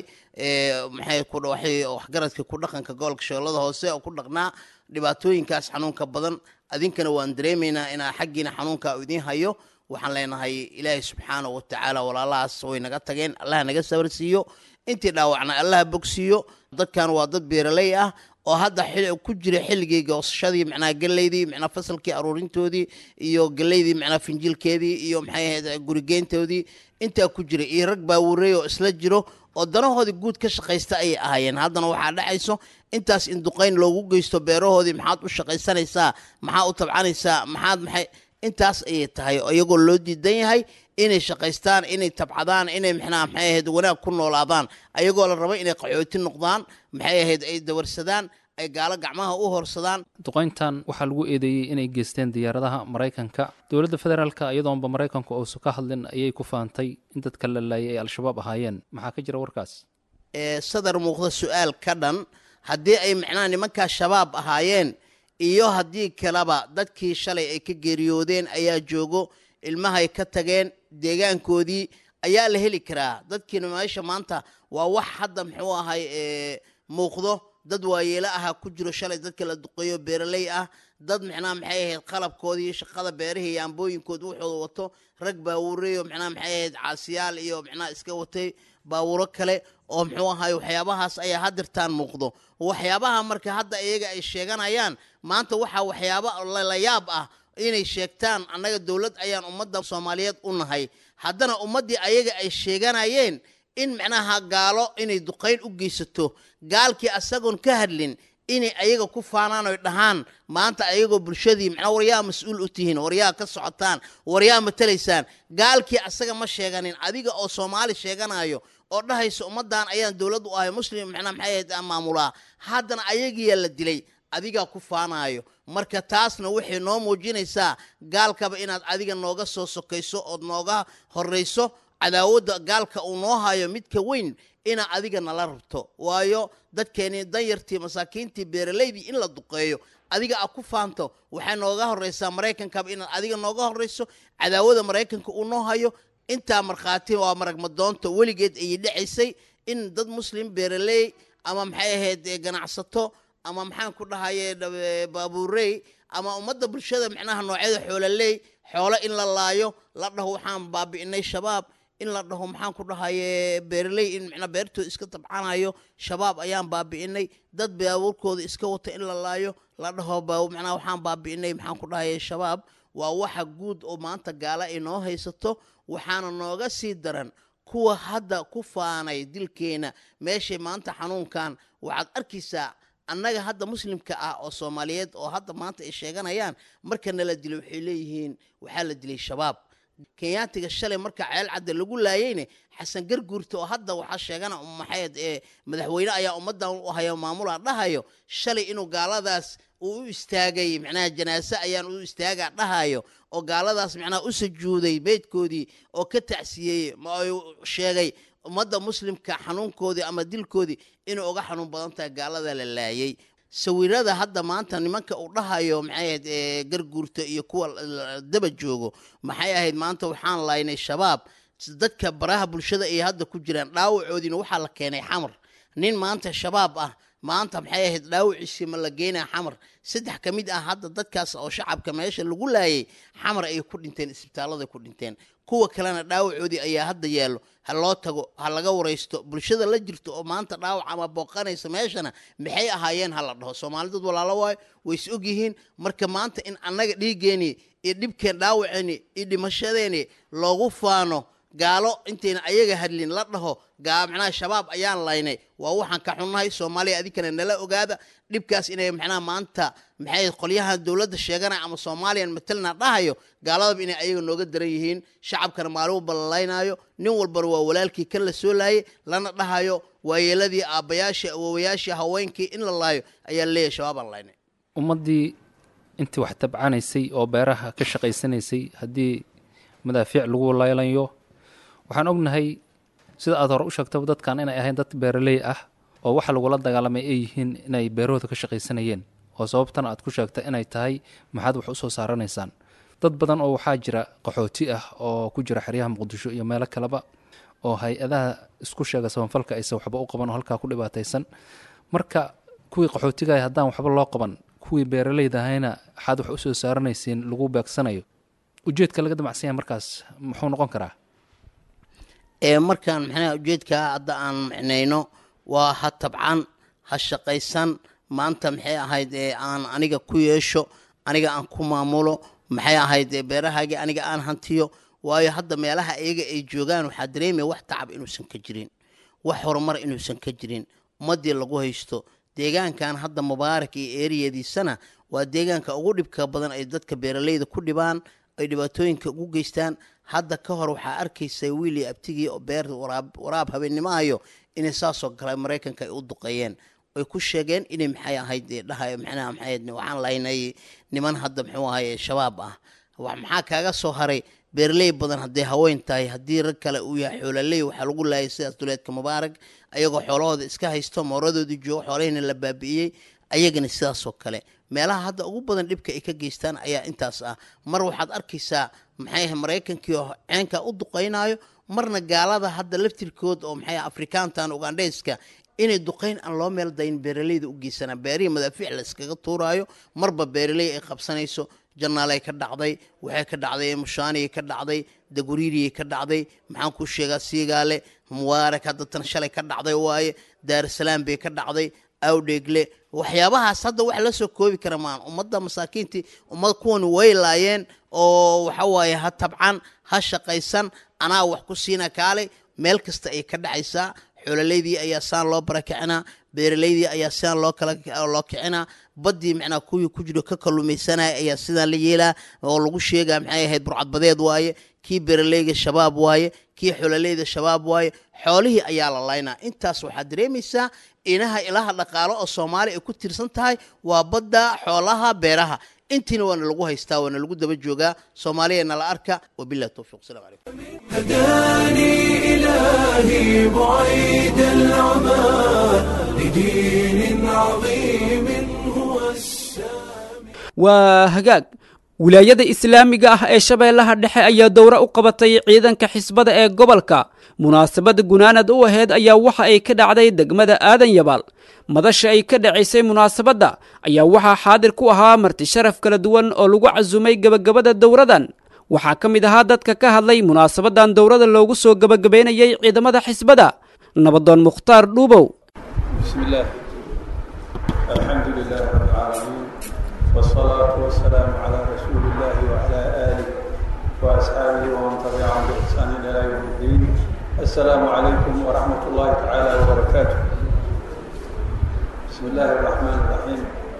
maxay waxgaradka ku dhaqanka gobolka shabeellada hoose oo ku dhaqnaa dhibaatooyinkaas xanuunka badan adinkana waan dareemaynaa inaa xaggiina xanuunka idiin hayo waxaan leenahay ilaahay subxaana wa tacaala walaalahaas way naga tageen allaha naga sabar siiyo intii dhaawacna allaha bogsiiyo dadkan waa dad beeraley ah oo hadda ku jira xilligii goosashadii macnaha geleydii macnaha fasalkii aruurintoodii iyo geleydii macnaha finjilkeedii iyo maxay ahayd gurigeyntoodii intaa ku jira iyo rag baawureey oo isla jiro oo danahoodii guud ka shaqaysta ayay ahaayeen haddana waxaa dhacayso intaas in duqayn loogu geysto beerahoodii maxaad u shaqaysanaysaa maxaa u tabcanaysaa maxaad maxay intaas ayay tahay iyagoo loo diidan yahay inay shaqaystaan inay tabcadaan inay mxnaa maxay ahayd wanaag ku noolaadaan ayagoo la raba inay qaxooti noqdaan maxay ahayd ay dawarsadaan ay gaalo gacmaha u horsadaan duqayntan waxaa lagu eedeeyey inay geysteen diyaaradaha maraykanka dowladda federaalka iyadoonba maraykanku uusan ka hadlin ayay ku faantay in dadka la laayay ay al-shabaab ahaayeen maxaa ka jira warkaas sadar muuqda su-aal ka dhan haddii ay macnaha nimankaa shabaab ahaayeen iyo haddii kaleba dadkii shalay ay ka geeriyoodeen ayaa joogo ilmahay ka tageen deegaankoodii ayaa la heli karaa dadkiina meesha maanta waa wax hadda muxuu ahay muuqdo dad waayeelo aha ku jiro shalay dadka la duqeeyo beeraley ah dad micnaha maxay ahayd qalabkoodii shaqada beerihii iyo ambooyinkood wuxuu wato rag baawureyo micnaha maxay ahayd caasiyaal iyo micnaha iska watay baawuro kale oo muxuu ahay waxyaabahaas ayaa hadirtaan muuqdo waxyaabaha marka hadda iyaga ay sheeganayaan maanta waxaa waxyaaba la yaab ah inay sheegtaan annaga dowlad ayaan ummadda soomaaliyeed u nahay haddana ummaddii ayaga ay sheeganayeen in macnaha gaalo inay duqayn u geysato gaalkii asagoon ka hadlin inay ayaga ku faanaan oy dhahaan maanta ayagoo bulshadii macnaa waryaa mas-uul u tihiin waryaa ka socotaan waryaa matalaysaan gaalkii asaga ma sheeganin adiga oo soomaali sheeganayo oo dhahaysa ummaddan ayaan dowlad u ahay muslim macnaa maxay ahayd maamulaa haddana ayagiyaa la dilay adigaa ku faanaayo marka taasna waxay noo muujinaysaa gaalkaba inaad adiga nooga soo sokayso ood nooga horrayso cadaawadda gaalka uu noo hayo midka weyn inaa adiga nala rabto waayo dadkeenii danyartii masaakiintii beeralaydii in la duqeeyo adiga a ku faanto waxay nooga horraysaa maraykankaba inaad adiga nooga horrayso cadaawada maraykanka uu noo hayo intaa markhaati waa maragmadoonta weligeed ayay dhacaysay in dad muslim beeraley ama maxay ahayd ganacsato ama maxaan ku dhahaye baabuurey ama ummadda bulshada micnaha noocyada xoololey xoolo in la laayo la dhaho waxaan baabi'inay shabaab in la dhaho maxaan ku dhahaye beeraley in micnaa beertooda iska tabcanayo shabaab ayaan baabi'inay dad baabuurkooda iska wata in la laayo la dhaho macnaa waxaan baabi'inay maxaan ku dhahaye shabaab waa waxa guud oo maanta gaala inoo haysato waxaana nooga sii daran kuwa hadda ku faanay dilkeena meeshay maanta xanuunkan waxaad arkaysaa annaga hadda muslimka ah oo soomaaliyeed oo hadda maanta ay sheeganayaan marka nala dilay waxay leeyihiin waxaa la dilay shabaab kenyaatiga shalay marka ceel cadda lagu laayeyne xasan garguurta oo hadda waxaa sheegana maxayd ee madaxweyne ayaa ummaddan u hayo maamula dhahayo shalay inuu gaaladaas uu u istaagay macnaha janaase ayaan u istaaga dhahayo oo gaaladaas macnaha u sujuuday beydkoodii oo ka tacsiyeeyey ma ay sheegay ummadda muslimka xanuunkoodii ama dilkoodii inay uga xanuun badan tahay gaalada la laayay sawirada hadda maanta nimanka uu dhahayo maxay ahayd garguurta iyo kuwa daba joogo maxay ahayd maanta waxaan laynay shabaab dadka baraha bulshada ay hadda ku jiraan dhaawacoodiina waxaa la keenay xamar nin maanta shabaab ah maanta maxay ahayd dhaawiciisii ma la geynaa xamar saddex ka mid ah hadda dadkaas oo shacabka meesha lagu laayay xamar ayay ku dhinteen isbitaalladay ku dhinteen kuwa kalena dhaawacoodii ayaa hadda yaallo ha loo tago ha laga waraysto bulshada la jirto oo maanta dhaawac ama booqanaysa meeshana maxay ahaayeen ha la dhaho soomaalidad walaalo waayo way is ogyihiin marka maanta in annaga dhiiggeeni iyo dhibkeen dhaawaceeni iyo dhimashadeeni loogu faano gaalo intayna ayaga hadlin la dhaho macnaha shabaab ayaan laynay waa waxaan ka xunnahay soomaaliya adinkana nala ogaada dhibkaas inay macnaha maanta maxay qolyahan dowladda sheeganaya ama soomaaliyan matalna dhahayo gaaladaba inay ayaga nooga daran yihiin shacabkana maalin walba la laynaayo nin walbana waa walaalkii kan la soo laayay lana dhahayo waayeeladii aabbayaashii awowayaashii haweenkii in la laayo ayaa leeyahay shabaabaan laynay ummaddii intii wax tabcanaysay oo beeraha ka shaqaysanaysay haddii madaafiic lagu laylayo waxaan ognahay sida aad hore u sheegtaba dadkan inay ahayn dad beeraley ah oo waxa lagula dagaalamay ay yihiin inay beerahooda ka shaqaysanayeen oo sababtana aad ku sheegta inay tahay maxaad wax u soo saaranaysaan dad badan oo waxaa jira qaxooti ah oo ku jira xeryaha muqdisho iyo meelo kaleba oo hay-adaha isku sheega sabanfalka aysan waxba u qaban oo halkaa ku dhibaataysan marka kuwii qaxootigaah haddaan waxba loo qaban kuwii beeraleyda ahayna waxaad wax u soo saaranaysiin lagu beegsanayo ujeedka laga damacsan yahay markaas muxuu noqon karaa ee markaan maxnaha ujeedkaa hadda aan micnayno waa ha tabcan ha shaqaysan maanta maxay ahayd ee aan aniga ku yeesho aniga aan ku maamulo maxay ahayd ee beerahaagii aniga aan hantiyo waayo hadda meelaha iyaga ay joogaan waxaa dareemaya wax tacab inuusan ka jirin wax horumar inuusan ka jirin ummaddii lagu haysto deegaankan hadda mubaarak iyo eriyadiisana waa deegaanka ugu dhibka badan ay dadka beeraleyda ku dhibaan ay dhibaatooyinka ugu geystaan hadda ka hor waxaa arkaysa wiil iyo abtigii oo beer waraab waraab habeennimo hayo inay saasoo kale maraykanka ay u duqeeyeen ay ku sheegeen inay maxay ahayd ee dhahay macnaha maxay ahayd waxaan lahaynay niman hadda muxuu ahaye shabaab ah wax maxaa kaaga soo haray beeraley badan hadday haween tahay haddii rag kale uu yahay xoololey waxaa lagu laayay sidaas duleedka mubaarag ayagoo xoolahooda iska haysto mooradoodii joogo xoolahiina la baabi'iyey ayagana sidaasoo kale meelaha hadda ugu badan dhibka ay ka geystaan ayaa intaas ah mar waxaad arkaysaa maxay ahay maraykankii oo ceenka u duqaynayo marna gaalada hadda laftirkood oo maxay ahay afrikaantan ugandheyska inay duqayn aan loo meel dayin beeraleyda u geysanaa beerihii madaafiic la iskaga tuuraayo marba beeraley ay qabsanayso janaalay ka dhacday waxay ka dhacday mushaaniyay ka dhacday daguriiriyay ka dhacday maxaan ku sheegaa siigaale mubaarak hadda tan shalay ka dhacday waaye daarusalaam bay ka dhacday awdheegle waxyaabahaas hadda wax la soo koobi kara maan ummadda masaakiintii ummad kuwani way laayeen oo waxa waaye ha tabcan ha shaqaysan anaa wax ku siina kaalay meel kasta ay ka dhacaysaa xoololeydii ayaa saan loo barakicinaa beeraleydii ayaa sidaan loo kala loo kicinaa baddii macnaa kuwii ku jiro ka kalluumaysanaya ayaa sidaan la yeelaa oo lagu sheegaa maxay ahayd burcadbadeed waaye kii beeraleyga shabaab waaye kii xoololeyda shabaab waaye xoolihii ayaa la laynaa intaas waxaad dareemaysaa inaha ilaha dhaqaalo oo soomaali ay ku tiirsan tahay waa badda xoolaha beeraha intiina waana lagu haystaa waana lagu daba joogaa soomaaliyana la arka wabillahi towfiiq asalaamu calaykum هداني إلهي بعيد العمى لدين عظيم هو السامي waa hagaag wilaayada islaamiga ah ee shabeellaha dhexe ayaa dowro u qabatay ciidanka xisbada ee gobolka munaasabadda gunaanad u aheyd ayaa waxa ay ka dhacday degmada aadan yabaal madasha ay ka dhacaysay munaasabadda ayaa waxaa xaadir ku ahaa marti sharaf kala duwan oo lagu casumay gebagabada dowradan waxaa ka mid ahaa dadka ka hadlay munaasabadan dowrada loogu soo gebagabaynayay ciidamada xisbada nabadoon mukhtaar dhuubow بسم الله الحمد لله رب العالمين والصلاة والسلام على رسول الله وعلى آله وأصحابه ومن تبعهم بإحسان إلى يوم الدين السلام عليكم ورحمة الله تعالى وبركاته بسم الله الرحمن الرحيم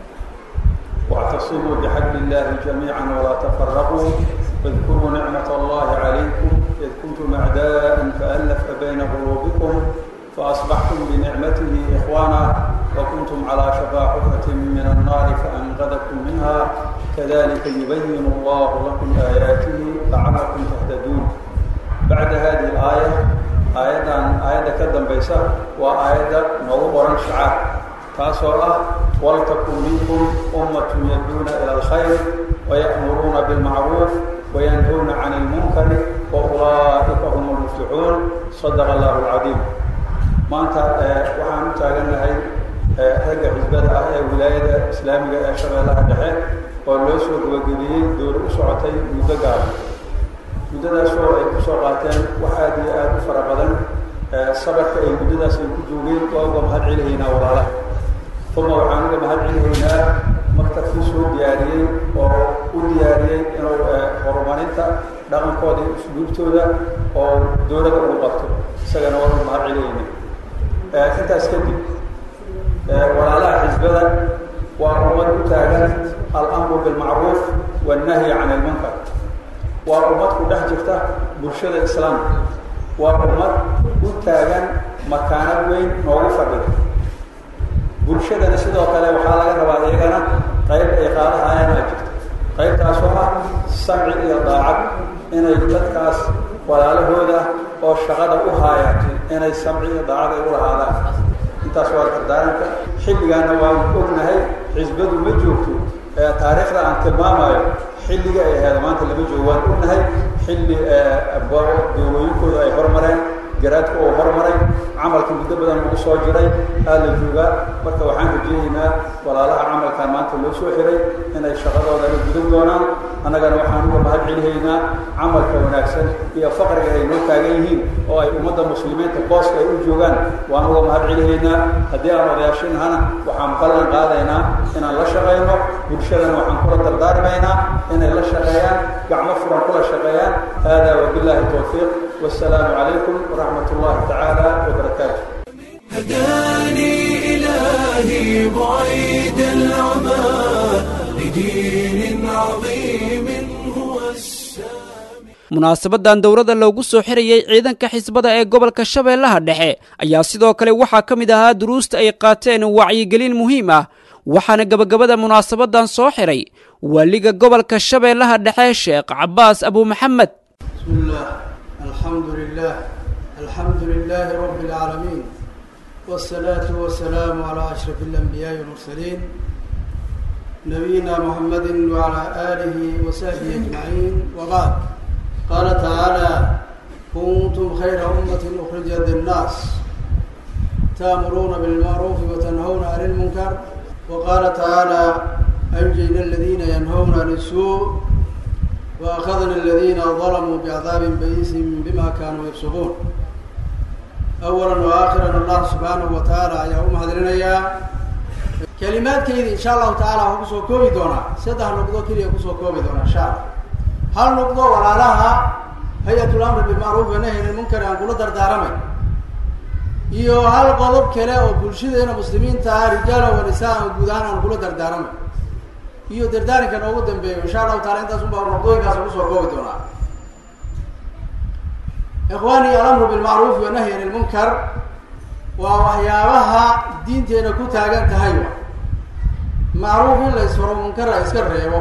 واعتصموا بحبل الله جميعا ولا تفرقوا واذكروا نعمة الله عليكم إذ كنتم أعداء فألف بين قلوبكم فأصبحتم بنعمته إخوانا وكنتم على شفا حفرة من النار فأنقذكم منها كذلك يبين الله لكم آياته لعلكم تهتدون بعد هذه الآية آية آية كدم بيسا وآية نور شعار تاسولا ولتكن منكم أمة يدعون إلى الخير ويأمرون بالمعروف وينهون عن المنكر وأولئك هم المفلحون صدق الله العظيم maanta waxaan u taagannahay ragga xisbada ah ee wilaayada islaamiga ee shabeellaha dhexe oo loo soo gabagabiyey dowla u socotay muddo gaaban muddadaasoo ay ku soo qaateen wax aada iyo aada u fara badan sabarka ay muddadaas ay ku joogeen waa uga mahad celihaynaa walaalaha uma waxaan uga mahad celihaynaa maktabkii soo diyaariyey oo u diyaariyey inuu horumarinta dhaqankooda iyo usluubtooda oo dowladda ugu qabto isagana waa uga mahad celihayna intaas kadib walaalaha xisbada waa ummad u taagan alamru bilmacruuf wannahyi can ilmunkar waa ummad ku dhex jirta bulshada islaamka waa ummad u taagan makaanad weyn noogu fadhida bulshadana sidoo kale waxaa laga rabaa iyagana qayb ay qaadahayaan aa jirta qaybtaasoo ah samci iyo daacad inay dadkaas walaalahooda oo shaqada u haaya inay samci iyo daacad ay u lahaadaan intaas waa dardaaranka xilligaana waan ognahay xisbadu ma joogto taariikhda aan tilmaamayo xilliga ay ahayd maanta lama joogo waan ognahay xilli doolooyinkooda ay hormareen garaadka oo hormaray camalka muddo muddo badan lagu soo jiray aa la joogaa marka waxaan rajeynaynaa walaalaha camalkan maanta loo soo xiray inay shaqadoodana gudan doonaan annagana waxaan uga mahad celihaynaa camalka wanaagsan iyo faqriga ay noo taagan yihiin oo ay ummadda muslimiinta booska ay u joogaan waan uga mahad celihaynaa haddii aan odayaashinahana waxaan ballan qaadaynaa inaan la shaqayno bulshadana waxaan kula dardaarmaynaa inay la shaqeeyaan gacmo furan kula shaqeeyaan haadaa wabilaahi towfiiq والسلام عليكم ورحمة الله تعالى وبركاته هداني إلهي بعيد العمى لدين عظيم هو السامي munaasabadan dowladda loogu soo xirayay ciidanka xisbada ee gobolka shabeellaha dhexe ayaa sidoo kale waxaa ka mid ahaa duruusta ay qaateen wacyigelin muhiim ah waxaana gebagabada munaasabadan soo xiray waaliga gobolka shabeellaha dhexe sheekh cabaas abu maxamed بسم الله الحمد لله الحمد لله رب العالمين والصلاة والسلام على أشرف الأنبياء والمرسلين نبينا محمد وعلى آله وصحبه أجمعين وبعد قال تعالى كنتم خير أمة أخرجت للناس تأمرون بالمعروف وتنهون عن المنكر وقال تعالى أنجينا الذين ينهون عن السوء وأخذنا الذين ظلموا بعذاب بئيس بما كانوا يفسقون أولا وآخرا الله سبحانه وتعالى يا أم هذرنا كلمات كيدي إن شاء الله تعالى هو كسو كوبي دونا سيدها نقضو كيدي كسو كوبي دونا إن شاء الله هل نقضو ولا لها هيئة الأمر بالمعروف ونهي عن المنكر أن كل دردارمي iyo hal qodob kale oo bulshadeena muslimiinta ah rijaala wa nisaa guud ahaan aan kula dardaaramay iyo dardaaranka noogu dambeeyo insha allahu taala intaas unbaa noqdooyinkaas ugu soo koobi doonaa ikhwaani alamru bilmacruufi wanahyi an ilmunkar waa waxyaabaha diinteena ku taagan tahay wa macruuf in la isfaro munkar la iska reebo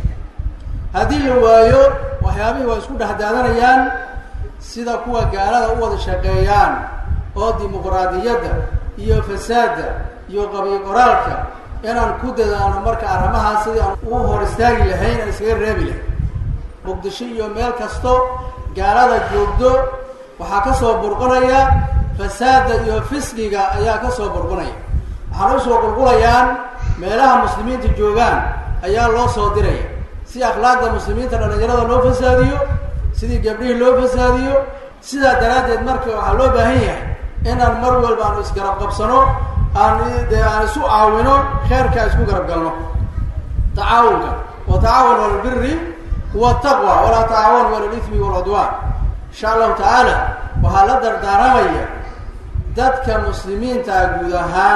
haddii la waayo waxyaabihii waa isku dhex daadanayaan sida kuwa gaalada u wada shaqeeyaan oo dimuqraadiyadda iyo fasaadda iyo qabiil qoraalka inaan ku dadaano marka arrimahaas sidii aan u hor istaagi lahayn aan iskaga reebi lahayn muqdisho iyo meel kasto gaalada joogdo waxaa ka soo burqanaya fasaada iyo fisqiga ayaa ka soo burqanaya waxaana usoo qulqulayaan meelaha muslimiinta joogaan ayaa loo soo diraya si akhlaaqda muslimiinta dhalinyarada loo fasaadiyo sidii gabdhihii loo fasaadiyo sidaa daraaddeed marka waxaa loo baahan yahay inaan mar walba aanu isgarab qabsano aan dee aan isu caawino kheerka isku garab galno tacaawunka wa tacaawun ala albiri wataqwa walaa tacaawanu ala lithmi walcudwaan insha allahu tacaala waxaa la dardaaramaya dadka muslimiinta guud ahaan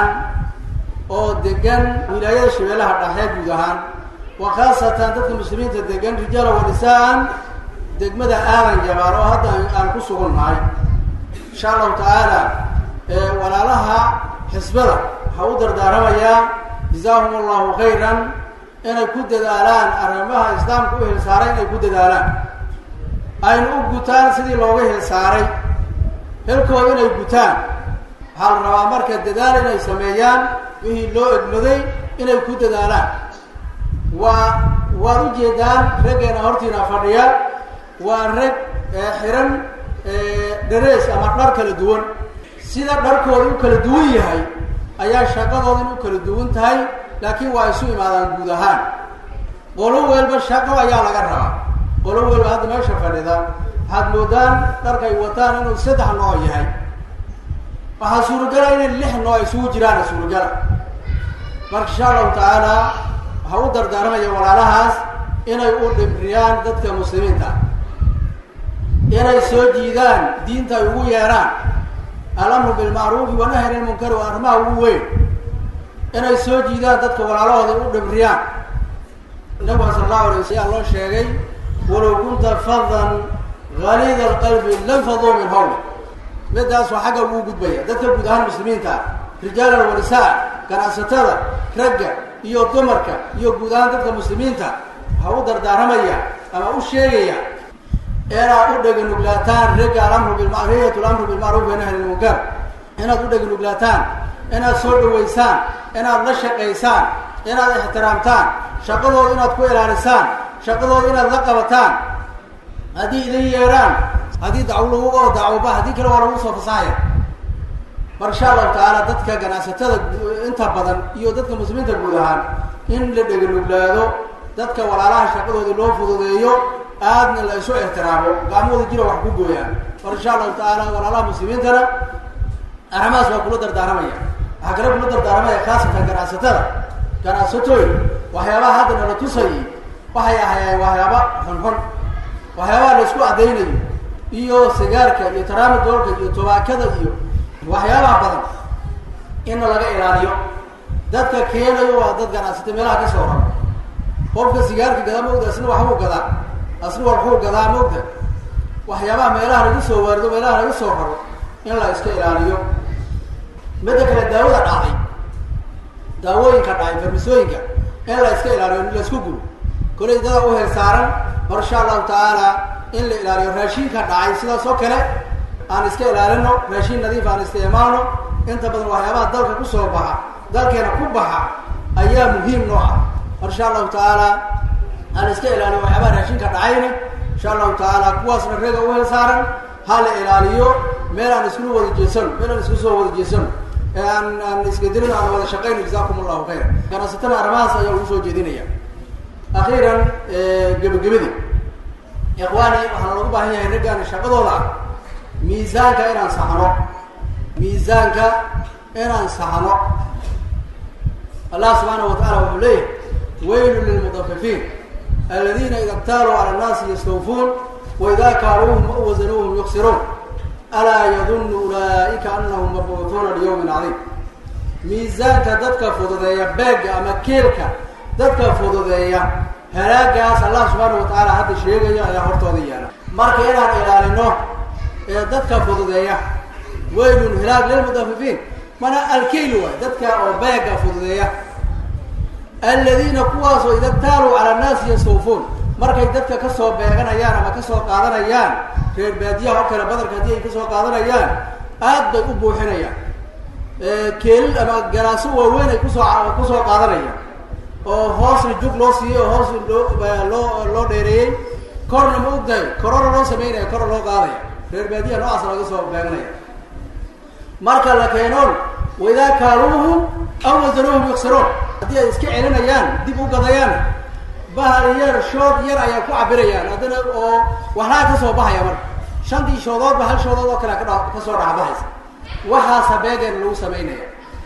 oo degan wilaayada shabeellaha dhaxee guud ahaan wa khaasatan dadka muslimiinta degan rijaala wa nisaan degmada aadan jabaal oo hadda aan ku sugan nahay insha allahu tacaala walaalaha xisbada waxaa u dardaaramayaa jazaahum allahu khayran inay ku dadaalaan arrimaha islaamka u hilsaaray inay ku dadaalaan ayna u gutaan sidii looga hilsaaray helkooda inay gutaan waxaa la rabaa marka dadaal inay sameeyaan wixii loo egmaday inay ku dadaalaan waa waad ujeedaan raggeena hortiina fadhiya waa rag xiran dharees ama dhar kala duwan sida dharkooda u kala duwan yahay ayaa shaqadooda in u kala duwan tahay laakiin waa isu imaadaan guud ahaan qolo welba shaqo ayaa laga rabaa qolo welba hadda meesha fadhida waxaad moodaan dharkay wataan inuu saddex nooc yahay waxaa suuragala inay lix nooc isugu jiraan suuragala marka insha allahu tacaala waxaa u dardaaramaya walaalahaas inay u dhimriyaan dadka muslimiinta inay soo jiidaan diinta ay ugu yeeraan alamru bilmacruufi wanahy an ilmunkari waa arrimaha ugu weyn inay soo jiidaan dadka walaalahooda u dhimriyaan nabiga sala allahu alay waslam loo sheegay walow kunta fadan galiida alqalbi lam faduu min hawli midaas waa xagga ugu gudbaya dadka guud ahaan muslimiinta ah rijaalan wa nisaa ganacsatada ragga iyo dumarka iyo guud ahaan dadka muslimiinta waxaa u dardaaramaya ama u sheegaya inaad u dheganuglaataan ragga alamru bilmariyat lamru bilmacruuf wanahy an ilmunkar inaad u dheganuglaataan inaad soo dhaweysaan inaad la shaqaysaan inaad ixtiraamtaan shaqadooda inaad ku ilaalisaan shaqadooda inaad la qabataan haddii idin yeeraan haddii dacwo lagu oo dacwoba haddii kale waa lagu soo fasaxaya mar insha allahu tacaala dadka ganacsatada inta badan iyo dadka muslimiinta guud ahaan in la dheganuglaado dadka walaalaha shaqadooda loo fududeeyo aadna la isu ixtiraamo gacmahooda jira wax ku gooyaan mar insha allahu tacaala walaalaha muslimiintana arrimahaas waa kula dardaaramaya waxaa kale kula dardaaramaya khaasatan ganacsatada ganacsatooy waxyaabaha hadda nala tusayay waxay ahayeen waxyaaba xunxun waxyaabaha la isku addaynayo iyo sigaarka iyo taraamadoolka iyo tobaakada iyo waxyaabaha badan inna laga ilaaliyo dadka keenayo waa dad ganacsata meelaha ka soo raro qofka sigaarka gadaa maogta asna waxbuu gadaa asna waxbuu gadaa maogta waxyaabaha meelaha laga soo waarido meelaha laga soo raro in la iska ilaaliyo midda kale daawada dhacday daawooyinka dhacay farmasooyinka in la iska ilaaliyo in la isku gubo kolay dada u hel saaran mar insha allahu tacaala in la ilaaliyo raashinka dhacay sidaas oo kale aan iska ilaalino raashin nadiif aan isticmaalno inta badan waxyaabaha dalka kusoo baxa dalkeena ku baxa ayaa muhiim noo ah mar insha allahu tacaala aan iska ilaaliyo waxyaabaha raashinka dhacayna insha allahu tacaala kuwaasna reega u hel saaran ha la ilaaliyo meel aan iskula wada jeesano meel aan isku soo wada jeesano ee aan aan isgedelin aan wada shaqayno jazakum allahu khayra ganacsatada arrimahaas ayaa ugu soo jeedinaya akhiiran gebagabadii ikhwaani waxaana lagu baahan yahay raggaani shaqadooda ah miisaanka inaan saxno miisaanka inaan saxno allah subxaanahu watacaala wuxuu leeyahay weylu lilmudafifiin aladiina ida ktaaluu cala annaasi yastawfuun waida kaaluuhum aw wasanuuhum yuksiruun alaa yadunnu ulaa'ika anahum mabcuutuuna liyawmin cadiim miisaanka dadka fududeeya beegga ama keelka dadka fududeeya halaagaas allah subxaanahu watacaala hadda sheegaya ayaa hortooda yaala marka inaan ilaalino ee dadka fududeeya weylun hilaag lilmudafifiin mana alkeyl waay dadka oo beega fududeeya aladiina kuwaasoo ida taaluu cala annaasi yastawfuun markay dadka kasoo beeganayaan ama kasoo qaadanayaan reer baadiyaha oo kale badarka haddii ay kasoo qaadanayaan aad bay u buuxinayaan keelil ama galaaso waaweyn ay kusoo kusoo qaadanayaan oo hoosna jug loo siiyey oo hoos loo loo loo dheereeyey korna ma ogtahay korona loo sameynaya kora loo qaadaya reer baadiyaha noocaas laga soo beeganaya marka la keenoon waidaa kaaluuhum aw wasanuuhum yuksiruun haddii ay iska celinayaan dib u gadayaan bahal yar shood yar ayaa ku cabirayaan haddana oo waxlaa ka soo baxaya marka shantii shoodoodba hal shoodood oo kale kadha kasoo dhaxbahaysa waxaasa beegeen lagu samaynaya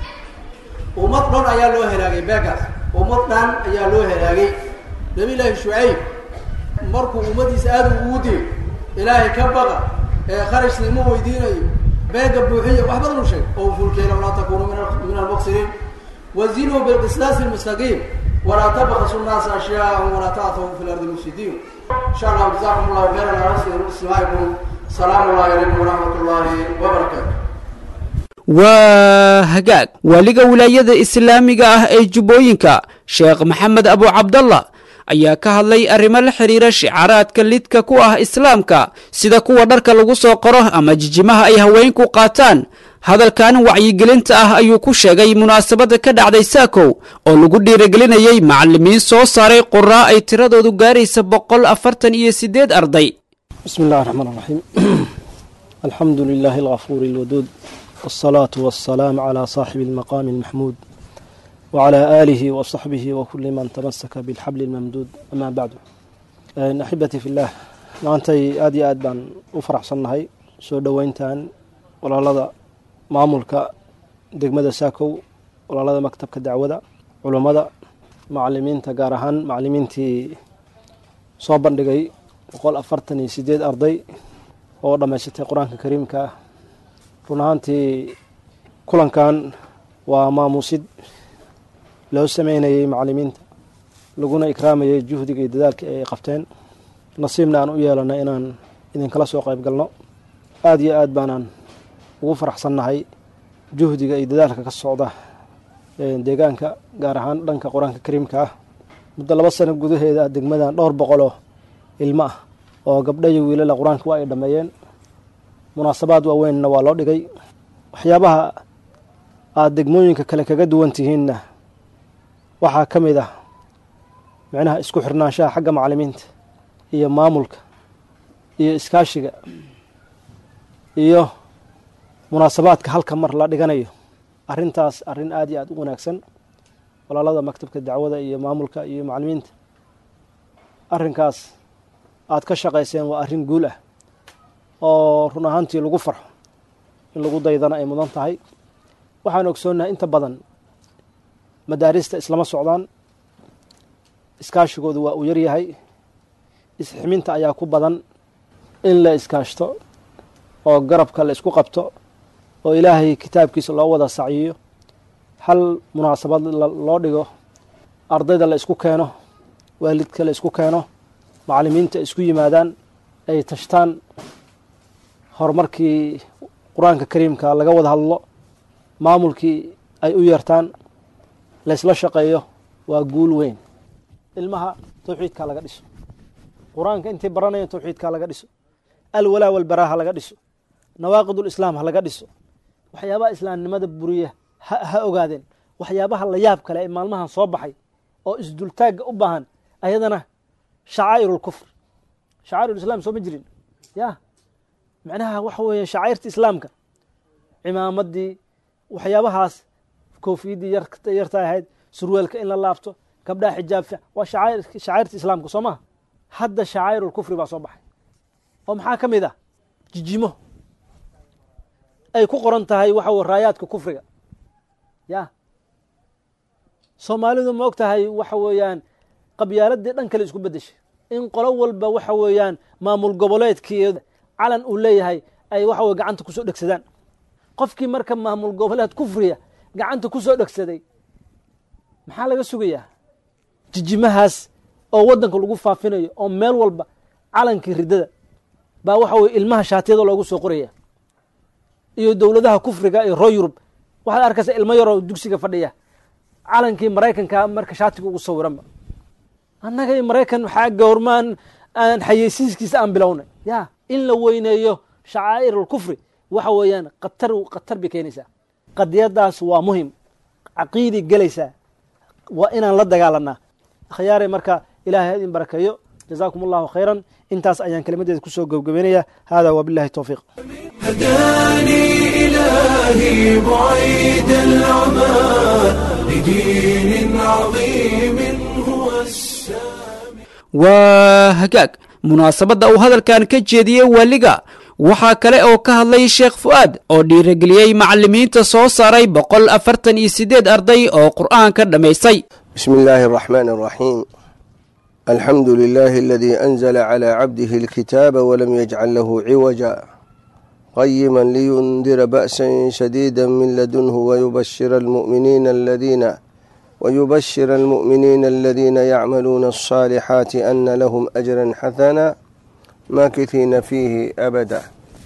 ummad dhan ayaa loo helaagay beegaas ummad dhan ayaa loo helaagay nabi llaahi shucayb markuu ummadiisa aada ugu diyo ilaahay ka baqa ee kharashna ima weydiinayo beega buuxiya wax badan u sheeg oo fulkeena walaa takunuu min almuqsiriin wazinuu bilqislaasi lmustaqiim walaa tabkasu nnaasa ashyaa'ahum walaa ta'thaw fi lardi mufsidiin insha allahu jazakum allahu khayran ala istimaa'ikum salaamu llahi calaykum waraxmat ullahi wabarakaatu waa hagaag waaliga wilaayada islaamiga ah ee jubbooyinka sheekh maxamed abu cabdallah ayaa ka hadlay arrimo la xidhiira shicaaraadka lidka ku ah islaamka sida kuwa dharka lagu soo qoro ama jijimaha ay haweenku qaataan hadalkan wacyigelinta ah ayuu ku sheegay munaasabadda ka dhacday saakow oo lagu dhiirigelinayey macallimiin soo saaray quraa ay tiradoodu gaaraysa boqol afartan iyo siddeed arday bismi illahi raxmaan raxiim alxamdu lilaahi algafuuri alwaduud والصلاة والسلام على صاحب المقام المحمود وعلى آله وصحبه وكل من تمسك بالحبل الممدود أما بعد أحبتي في الله maantay aad iyo aad baan u faraxsannahay soo dhoweyntan walaalada maamulka degmada saakow walaalada maktabka dacwada culummada macalimiinta gaar ahaan macalimiintii soo bandhigay boqol afartan iyo sideed arday oo dhammaysatay qur-aanka kariimka ah run ahaantii kulankan waa maamuusid loo sameynayay macalimiinta laguna ikraamayay juhdiga iyo dadaalka ay qabteen nasiibna aan u yeelana inaan idinkala soo qayb galno aada iyo aad baanaan ugu faraxsannahay juhdiga iyo dadaalka ka socda deegaanka gaar ahaan dhanka qur-aanka kariimka ah muddo laba sano gudaheeda degmadan dhowr boqoloo ilmo ah oo gabdha iyo wiilala qur-aanka waa ay dhammeeyeen munaasabaad waaweynna waa loo dhigay waxyaabaha aada degmooyinka kale kaga duwan tihiinna waxaa ka mid ah micnaha isku xirnaanshaha xagga macalimiinta iyo maamulka iyo iskaashiga iyo munaasabaadka halka mar la dhiganayo arrintaas arrin aad iyo aad u wanaagsan walaalada maktabka dacwada iyo maamulka iyo macalimiinta arrinkaas aad ka shaqayseen waa arrin guul ah oo run ahaantii lagu farxo in lagu daydana ay mudan tahay waxaan ogsoonnahay inta badan madaarista islama socdaan iskaashigoodu waa uu yaryahay isximinta ayaa ku badan in la iskaashto oo garabka la isku qabto oo ilaahay kitaabkiisa loo wada sacyiyo hal munaasabad loo dhigo ardayda la isku keeno waalidka la isku keeno macalimiinta isku yimaadaan ay tashtaan horumarkii qur-aanka kariimka laga wada hadlo maamulkii ay u yeertaan laysla shaqeeyo waa guul weyn ilmaha tawxiidkaa laga dhiso qur-aanka intay baranayaan tawxiidkaa laga dhiso alwalaa walbaraa ha laga dhiso nawaaqidulislaam ha laga dhiso waxyaabaha islaamnimada buriya ha ha ogaadeen waxyaabaha la yaab kale ee maalmahan soo baxay oo isdultaagga u baahan ayadana shacaa'irulkufr shacaa'irulislaam soo ma jirin ya macnaha waxa weeye shacairta islaamka cimaamaddii waxyaabahaas koofiyaddii yarta ahayd surweelka in la laabto gabdhaha xijaab fiic waa shacairta islaamka soo maha hadda shacaa'irulkufri baa soo baxay oo maxaa ka mid ah jijimo ay ku qoran tahay waxa weye raayaadka kufriga ya soomaalidu ma og tahay waxa weeyaan qabyaaladii dhan kale isku beddeshay in qolo walba waxa weeyaan maamul goboleedkii calan uu leeyahay ay waxa weye gacanta kusoo dhegsadaan qofkii marka maamul goboleed kufriya gacanta kusoo dhegsaday maxaa laga sugayaa jijimahaas oo waddanka lagu faafinayo oo meel walba calankii riddada baa waxa weye ilmaha shaatiyada loogu soo qoraya iyo dowladaha kufriga iyo roo yurub waxaad arkaysa ilmo yaroo dugsiga fadhiya calankii maraykanka marka shaatiga ugu sawiranba annaga iyo maraykan waxaa goormaan aan xayeysiiskiisa aan bilownay ya in la weyneeyo shacaa'ir alkufri waxa weeyaan qatar khatar bay keenaysaa qadiyadaas waa muhim caqiidi gelaysaa waa inaan la dagaalanaa akhyaare marka ilahay idin barakeeyo jazaakum allahu khayran intaas ayaan kelimadeeda kusoo gebgabeynaya hada wabillahi towfiiq هداني إلهي بعيد العمى لدين عظيم هو السامي waa hagaag munaasabadda uu hadalkan ka jeediyey waaliga waxaa kale oo ka hadlay sheekh fu'aad oo dhiirigeliyey macallimiinta soo saaray boqol afartan iyo siddeed arday oo qur'aanka dhammaystay بسم الله الرحمن الرحيم الحمد لله الذي أنزل على عبده الكتاب ولم يجعل له عوجا قيما لينذر بأسا شديدا من لدنه ويبشر المؤمنين الذين ويبشر المؤمنين الذين يعملون الصالحات أن لهم أجرا حسنا ماكثين فيه أبدا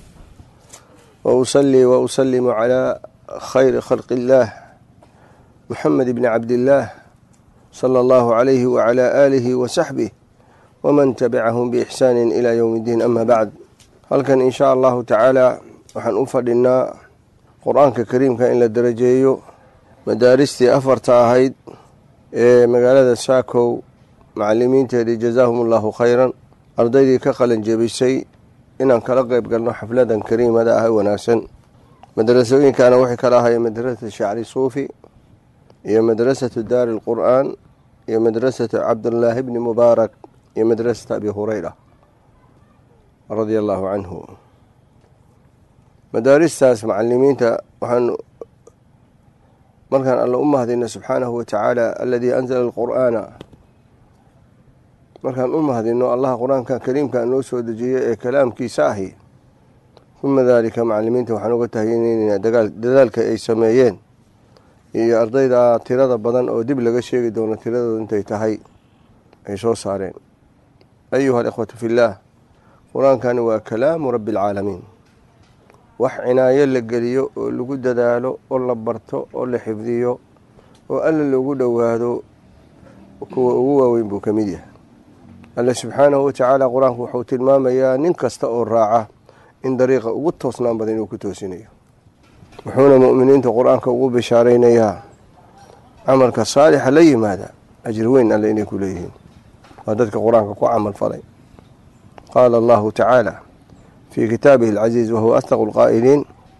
وأصلي وأسلم على خير خلق الله محمد بن عبد الله صلى الله عليه وعلى آله وصحبه ومن تبعهم بإحسان إلى يوم الدين أما بعد halkan in shaa allahu tacaala waxaan u fadhinaa qur-aanka kariimka in la darajeeyo madaaristii afarta ahayd ee magaalada saakow macalimiinteedii jazaahum allahu khayran ardaydii ka qalin jebisay inaan kala qeyb galno xafladan kariimada ah wanaagsan madrasooyinkaana waxay kala ahaayeen madrasatu shacri suufi iyo madrasatu daari lqur'aan iyo madrasatu cabdullaahi bni mubaarak iyo madrasatu abi hureyra radia allahu canhu madaaristaas macalimiinta waxaan markaan alla u mahadino subxaanahu watacaala aladii anzala alqur'aana markaan u mahadino allaha qur-aanka kariimka noo soo dejiyay ee kalaamkiisa ahi uma daalika macalimiinta waxaan uga tahyineynaa dadaalka ay sameeyeen iyo ardayda tirada badan oo dib laga sheegi doono tiradooda intay tahay ay soo saareen ayuha alikhwatu fillaah qur-aankani waa kalaamu rabbi alcaalamiin wax cinaayo la geliyo oo lagu dadaalo oo la barto oo la xifdiyo oo alla loogu dhowaado kuwa ugu waaweyn buu ka mid yahay alle subxaanahu watacaala qur-aanku wuxuu tilmaamayaa nin kasta oo raaca in dariiqa ugu toosnaan badan inuu ku toosinayo wuxuuna mu'miniinta qur-aanka ugu bishaaraynayaa camalka saalixa la yimaada ajir weyn alle inay ku leeyihiin waa dadka qur-aanka ku camal falay qaala allahu tacaala fii kitaabihi alcaziiz wahuwa asdaqu lqaa'iliin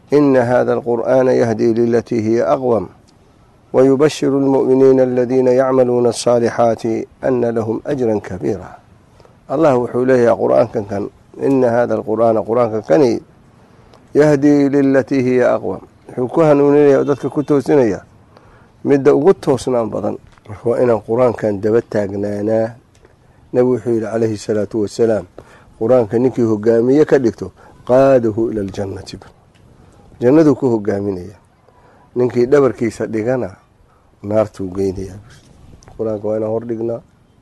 ina hada alqur'aana yahdii lilatii hiya aqwam wayubashiru almu'miniina aladiina yacmaluuna alصaalixaati ana lahum ajran kabiira allah wuxuu leeyahay qur-aankan kan ina hada alqur'aana qur-aanka kani yahdii lilatii hiya aqwam wuxuu ku hanuuninaya oo dadka ku toosinaya midda ugu toosnaan badan marka waa inaan qur-aankan daba taagnaanaa nebigu wuxuu yidhi calayhi salaatu wasalaam qur-aanka ninkii hogaamiye ka dhigto qaadahu ila aljannati jannaduu ku hogaaminaya ninkii dhabarkiisa dhigana naartuu geynayaa qur-aanka waa inaan hordhignaa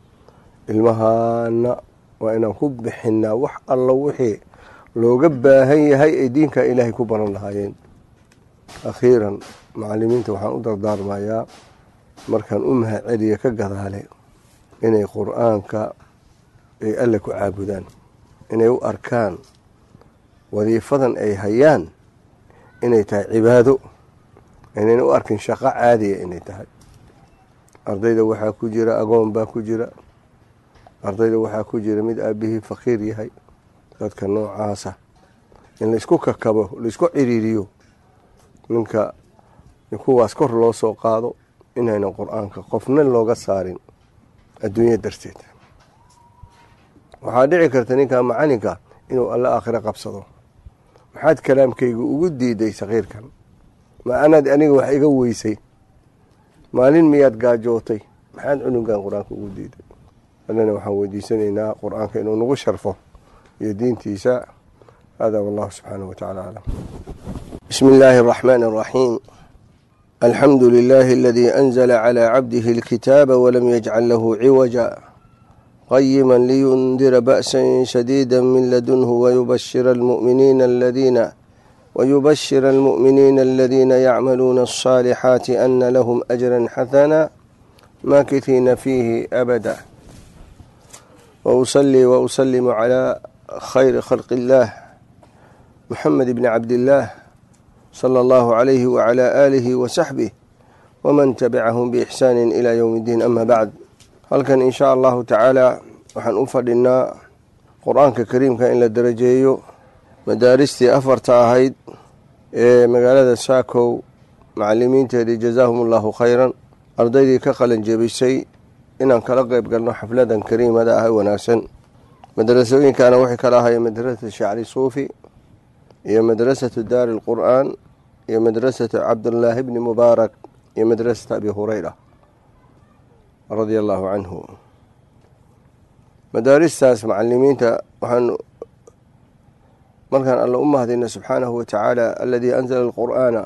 ilmahaana waa inaan ku bixinaa wax allo wixii looga baahan yahay ay diinka ilaahay ku baran lahaayeen akhiiran macalimiinta waxaan u dardaarmayaa markaan u mahad celiya ka gadaale inay qur-aanka ay alle ku caabudaan inay u arkaan wadiifadan ay hayaan inay tahay cibaado inayna u arkin shaqo caadiya inay tahay ardayda waxaa ku jira agoon baa ku jira ardayda waxaa ku jira mid aabihii faqiir yahay dadka noocaasa in laisku kakabo laisku ciriiriyo ninka kuwaas kor loo soo qaado inaynan qur-aanka qofna looga saarin adduunya darteed waxaa dhici karta ninka macalinka inuu alle aakhiro qabsado maxaad kalaamkayga ugu diiday sakiirkan ma anaad aniga wax iga weysay maalin miyaad gaajootay maxaad cunugan qur-aanka ugu diiday allana waxaan weydiisanaynaa qur-aanka inuu nagu sharfo iyo diintiisa hada wallahu subxaanahu wa tacala aclam bismi illaahi araxmaani araxiim alxamdu lilaahi aladii anzala calaa cabdihi alkitaaba walam yajcal lahu ciwaja qayima liyundira ba'sa shadiida min ladunhu wayubashira almu'miniina aladiina ويبشر المؤمنين الذين يعملون الصالحات أن لهم أجرا حسنا ماكثين فيه أبدا وأصلي وأسلم على خير خلق الله محمد بن عبد الله صلى الله عليه وعلى آله وصحبه ومن تبعهم بإحسان إلى يوم الدين أما بعد هل كان إن شاء الله تعالى وحن أفضلنا قرآنك كريم كان إلى درجيه madaaristii afarta ahayd ee magaalada saakow macalimiinteedii jazaahum allahu khayran ardaydii ka qalin jebisay inaan kala qeyb galno xafladan kariimada ah wanaagsan madrasooyinkaana waxay kala ahaayeen madrasatu shacri suufi iyo madrasatu daari alqur'aan iyo madrasatu cabdullaahi bni mubaarak iyo madrasatu abi hureyra radia allahu canhu madaaristaas macalimiinta waxaan markaan alla u mahadina subxaanahu wa tacaala aladii anzala alqur'aana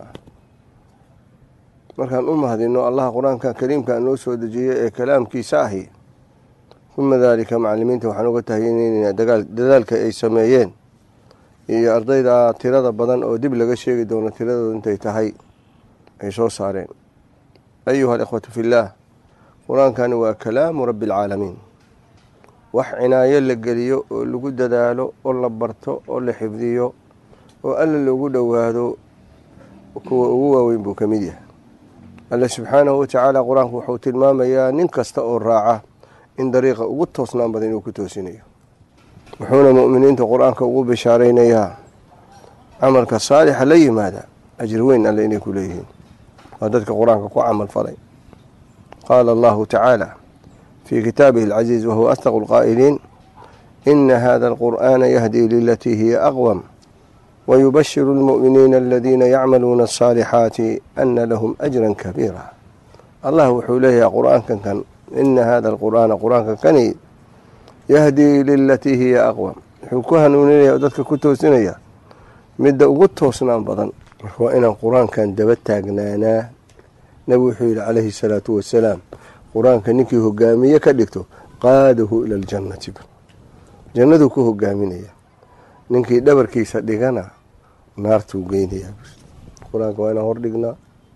markaan u mahadino allaha qur-aanka kariimka noo soo dejiyey ee kalaamkiisa ahi uma daalika macalimiinta waxaan uga tahayinayna dadaalka ay sameeyeen iyo ardayda tirada badan oo dib laga sheegi doono tiradooda intay tahay ay soo saareen ayuha alikhwatu fillaah qur-aankani waa kalaamu rabbi alcaalamiin wax cinaayo la geliyo oo lagu dadaalo oo la barto oo la xifdiyo oo alla loogu dhowaado kuwa ugu waaweyn buu ka mid yahay alle subxaanahu watacaala qur-aanku wuxuu tilmaamayaa nin kasta oo raaca in dariiqa ugu toosnaan badan inuu ku toosinayo wuxuuna mu'miniinta qur-aanka ugu bishaaraynayaa camalka saalixa la yimaada ajir weyn alle inay ku leeyihiin waa dadka qur-aanka ku camal falay qaala allahu tacaala في كتابه العزيز وهو أصدق القائلين إن هذا القرآن يهدي للتي هي أقوم ويبشر المؤمنين الذين يعملون الصالحات أن لهم أجرا كبيرا الله وحوله يا قرآن كان إن هذا القرآن قرآن كان يهدي للتي هي أقوم حكوها نونية ودتك كتو سنية مدى أقوتو سنان بضن وإن القرآن كان دبتاقنانا نبي حيل عليه الصلاة والسلام qur-aanka ninkii hogaamiye ka dhigto qaadahu ila aljannati jannaduu ku hogaaminaya ninkii dhabarkiisa dhigana naartuu geynayaa qur-aanka waa inaan hordhignaa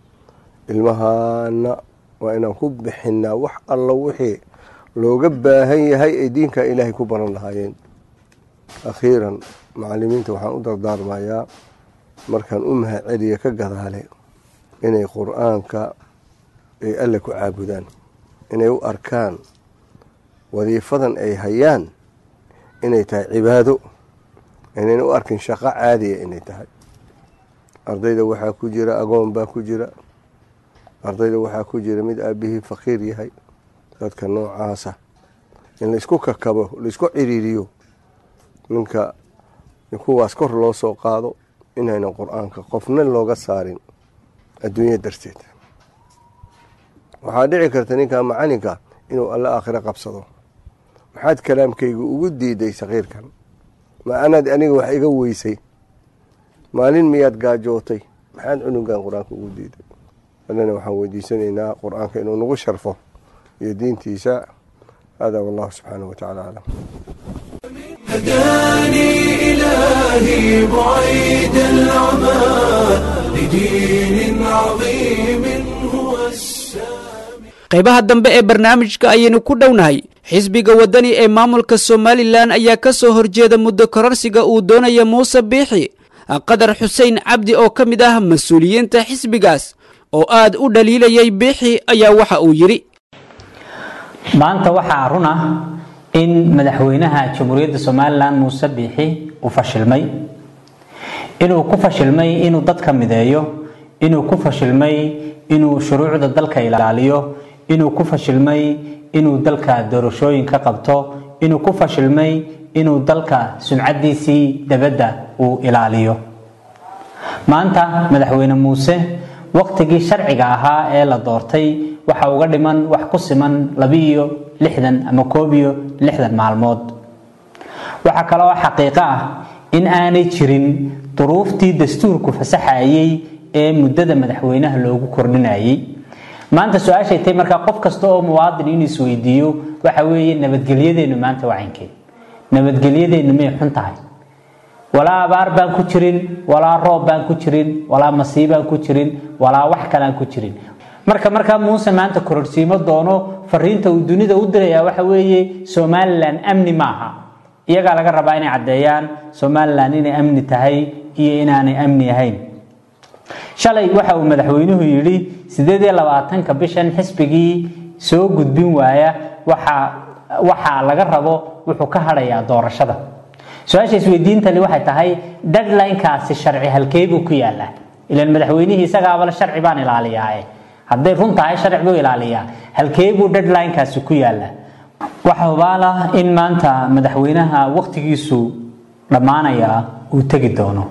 ilmahaana waa inaan ku bixinaa wax allo wixii looga baahan yahay ay diinka ilaahay ku baran lahaayeen akhiiran macalimiinta waxaan u dardaarmayaa markaan u mahad celiya ka gadaale inay qur-aanka ay alle ku caabudaan inay u arkaan wadiifadan ay hayaan inay tahay cibaado inayna u arkin shaqo caadiya inay tahay ardayda waxaa ku jira agoon baa ku jira ardayda waxaa ku jira mid aabihii faqiir yahay dadka noocaasa in laisku kakabo laisku ciriiriyo ninka kuwaas kor loo soo qaado inaynan qur-aanka qofna looga saarin adduunya darteed waxaa dhici karta ninka macalinka inuu alla aakhiro qabsado maxaad kalaamkayga ugu diiday sakiirkan ma anaad aniga wax iga weysay maalin miyaad gaajootay maxaad cunugan qur-aanka ugu diiday allana waxaan weydiisanaynaa qur-aanka inuu nagu sharfo iyo diintiisa hada wallahu subxaanahu wa tacala aclam هداني إلهي بعيد العمى لدين عظيم هو السامي qaybaha dambe ee barnaamijka ayaynu ku dhownahay xisbiga waddani ee maamulka somalilan ayaa ka soo horjeeda muddo kororsiga uu doonaya muuse biixi qadar xuseen cabdi oo ka mid ah mas-uuliyiinta xisbigaas oo aad u dhaliilayay biixi ayaa waxa uu yidhi maanta waxaa run ah in madaxweynaha jamhuuriyadda somalilan muuse biixi uu fashilmay inuu ku fashilmay inuu dadka mideeyo inuu ku fashilmay inuu shuruucda dalka ilaaliyo inuu ku fashilmay inuu dalka doorashooyin ka qabto inuu ku fashilmay inuu dalka sumcadiisii dabadda uu ilaaliyo maanta madaxweyne muuse waqtigii sharciga ahaa ee la doortay waxa uga dhiman wax ku siman labiiyo lixdan ama koob iyo lixdan maalmood waxaa kale oo xaqiiqo ah in aanay jirin duruuftii dastuurku fasaxayay ee muddada madaxweynaha loogu kordhinayay maanta su-aashay tahay markaa qof kasta oo muwaadin inuu isweydiiyo waxa weeye nabadgelyadeennu maanta wacankee nabadgelyadeennu may xun tahay walaa abaar baan ku jirin walaa roob baan ku jirin walaa masiibaan ku jirin walaa wax kalaan ku jirin marka markaa muuse maanta kororsiimo doono fariinta uu dunida u diraya waxa weeye somalilan amni maaha iyagaa laga rabaa inay caddeeyaan somalilan inay amni tahay iyo inaanay amni ahayn shalay waxa uu madaxweynuhu yidhi sideed iyo labaatanka bishan xisbigii soo gudbin waaya waxa waxaa laga rabo wuxuu ka hadhayaa doorashada su-aasha isweydiintani waxay tahay deadlinekaasi sharci halkee buu ku yaalaa ilan madaxweynihii isagaabale sharci baan ilaaliyaae hadday run tahay sharci buu ilaaliyaa halkee buu deadlinekaasi ku yaalaa waxa hubaal ah in maanta madaxweynaha waqtigiisu dhammaanaya uu tegi doono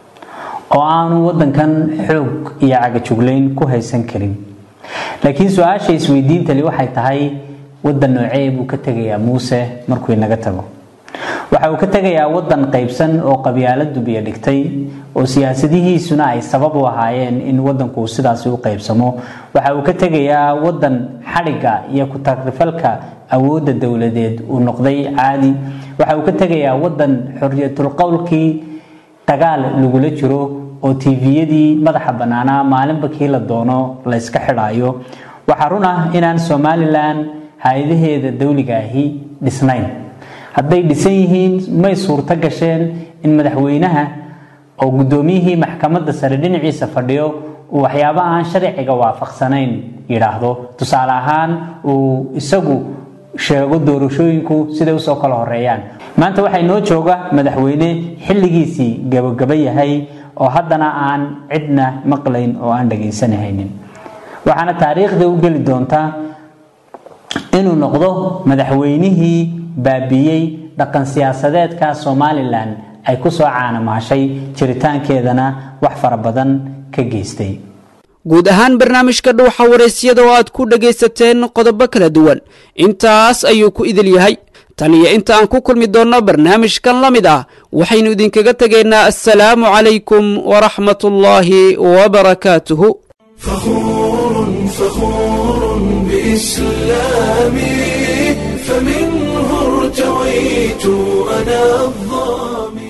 oo aanu wadankan xoog iyo cagajuglayn ku haysan karin laakiin su-aasha isweydiintani waxay tahay wadan noocee buu ka tegayaa muuse markuu inaga tago waxa uu ka tegayaa wadan qaybsan oo qabyaaladu biyo dhigtay oo siyaasadihiisuna ay sabab u ahaayeen in wadanku sidaasi u qaybsamo waxa uu ka tegayaa wadan xadhigga iyo ku-tagrifalka awoodda dowladeed uu noqday caadi waxa uu ka tegayaa wadan xoriyatulqowlkii dagaal lagula jiro oo tviyadii madaxa bannaanaa maalinba kii la doono la yska xidhaayo waxaa run ah inaan somalilan hay-adaheeda dowliga ahi dhisnayn hadday dhisan yihiin may suurto gasheen in madaxweynaha oo guddoomiyihii maxkamadda sare dhinaciisa fadhiyo uu waxyaabo aan sharciga waafaqsanayn yidhaahdo tusaale ahaan uu isagu sheego doorashooyinku siday usoo kala horeeyaan maanta waxay noo jooga madaxweyne xilligiisii gabagaba yahay oo haddana aan cidna maqlayn oo aan dhagaysanahaynin waxaana taariikhda u geli doontaa inuu noqdo madaxweynihii baabiiyey dhaqan siyaasadeedka somalilan ay ku soo caanamaashay jiritaankeedana wax fara badan ka geystay guud ahaan barnaamijka dhuuxa waraysyada oo aad ku dhagaysateen qodobo kala duwan intaas ayuu ku idil yahay tan iyo inta aan ku kulmi doonno barnaamijkan la mid ah waxaynu idinkaga tegaynaa assalaamu calaykum waraxmatullaahi wabarakaatuhu فخور فخور بإسلامي فمنه ارتويت أنا الظامي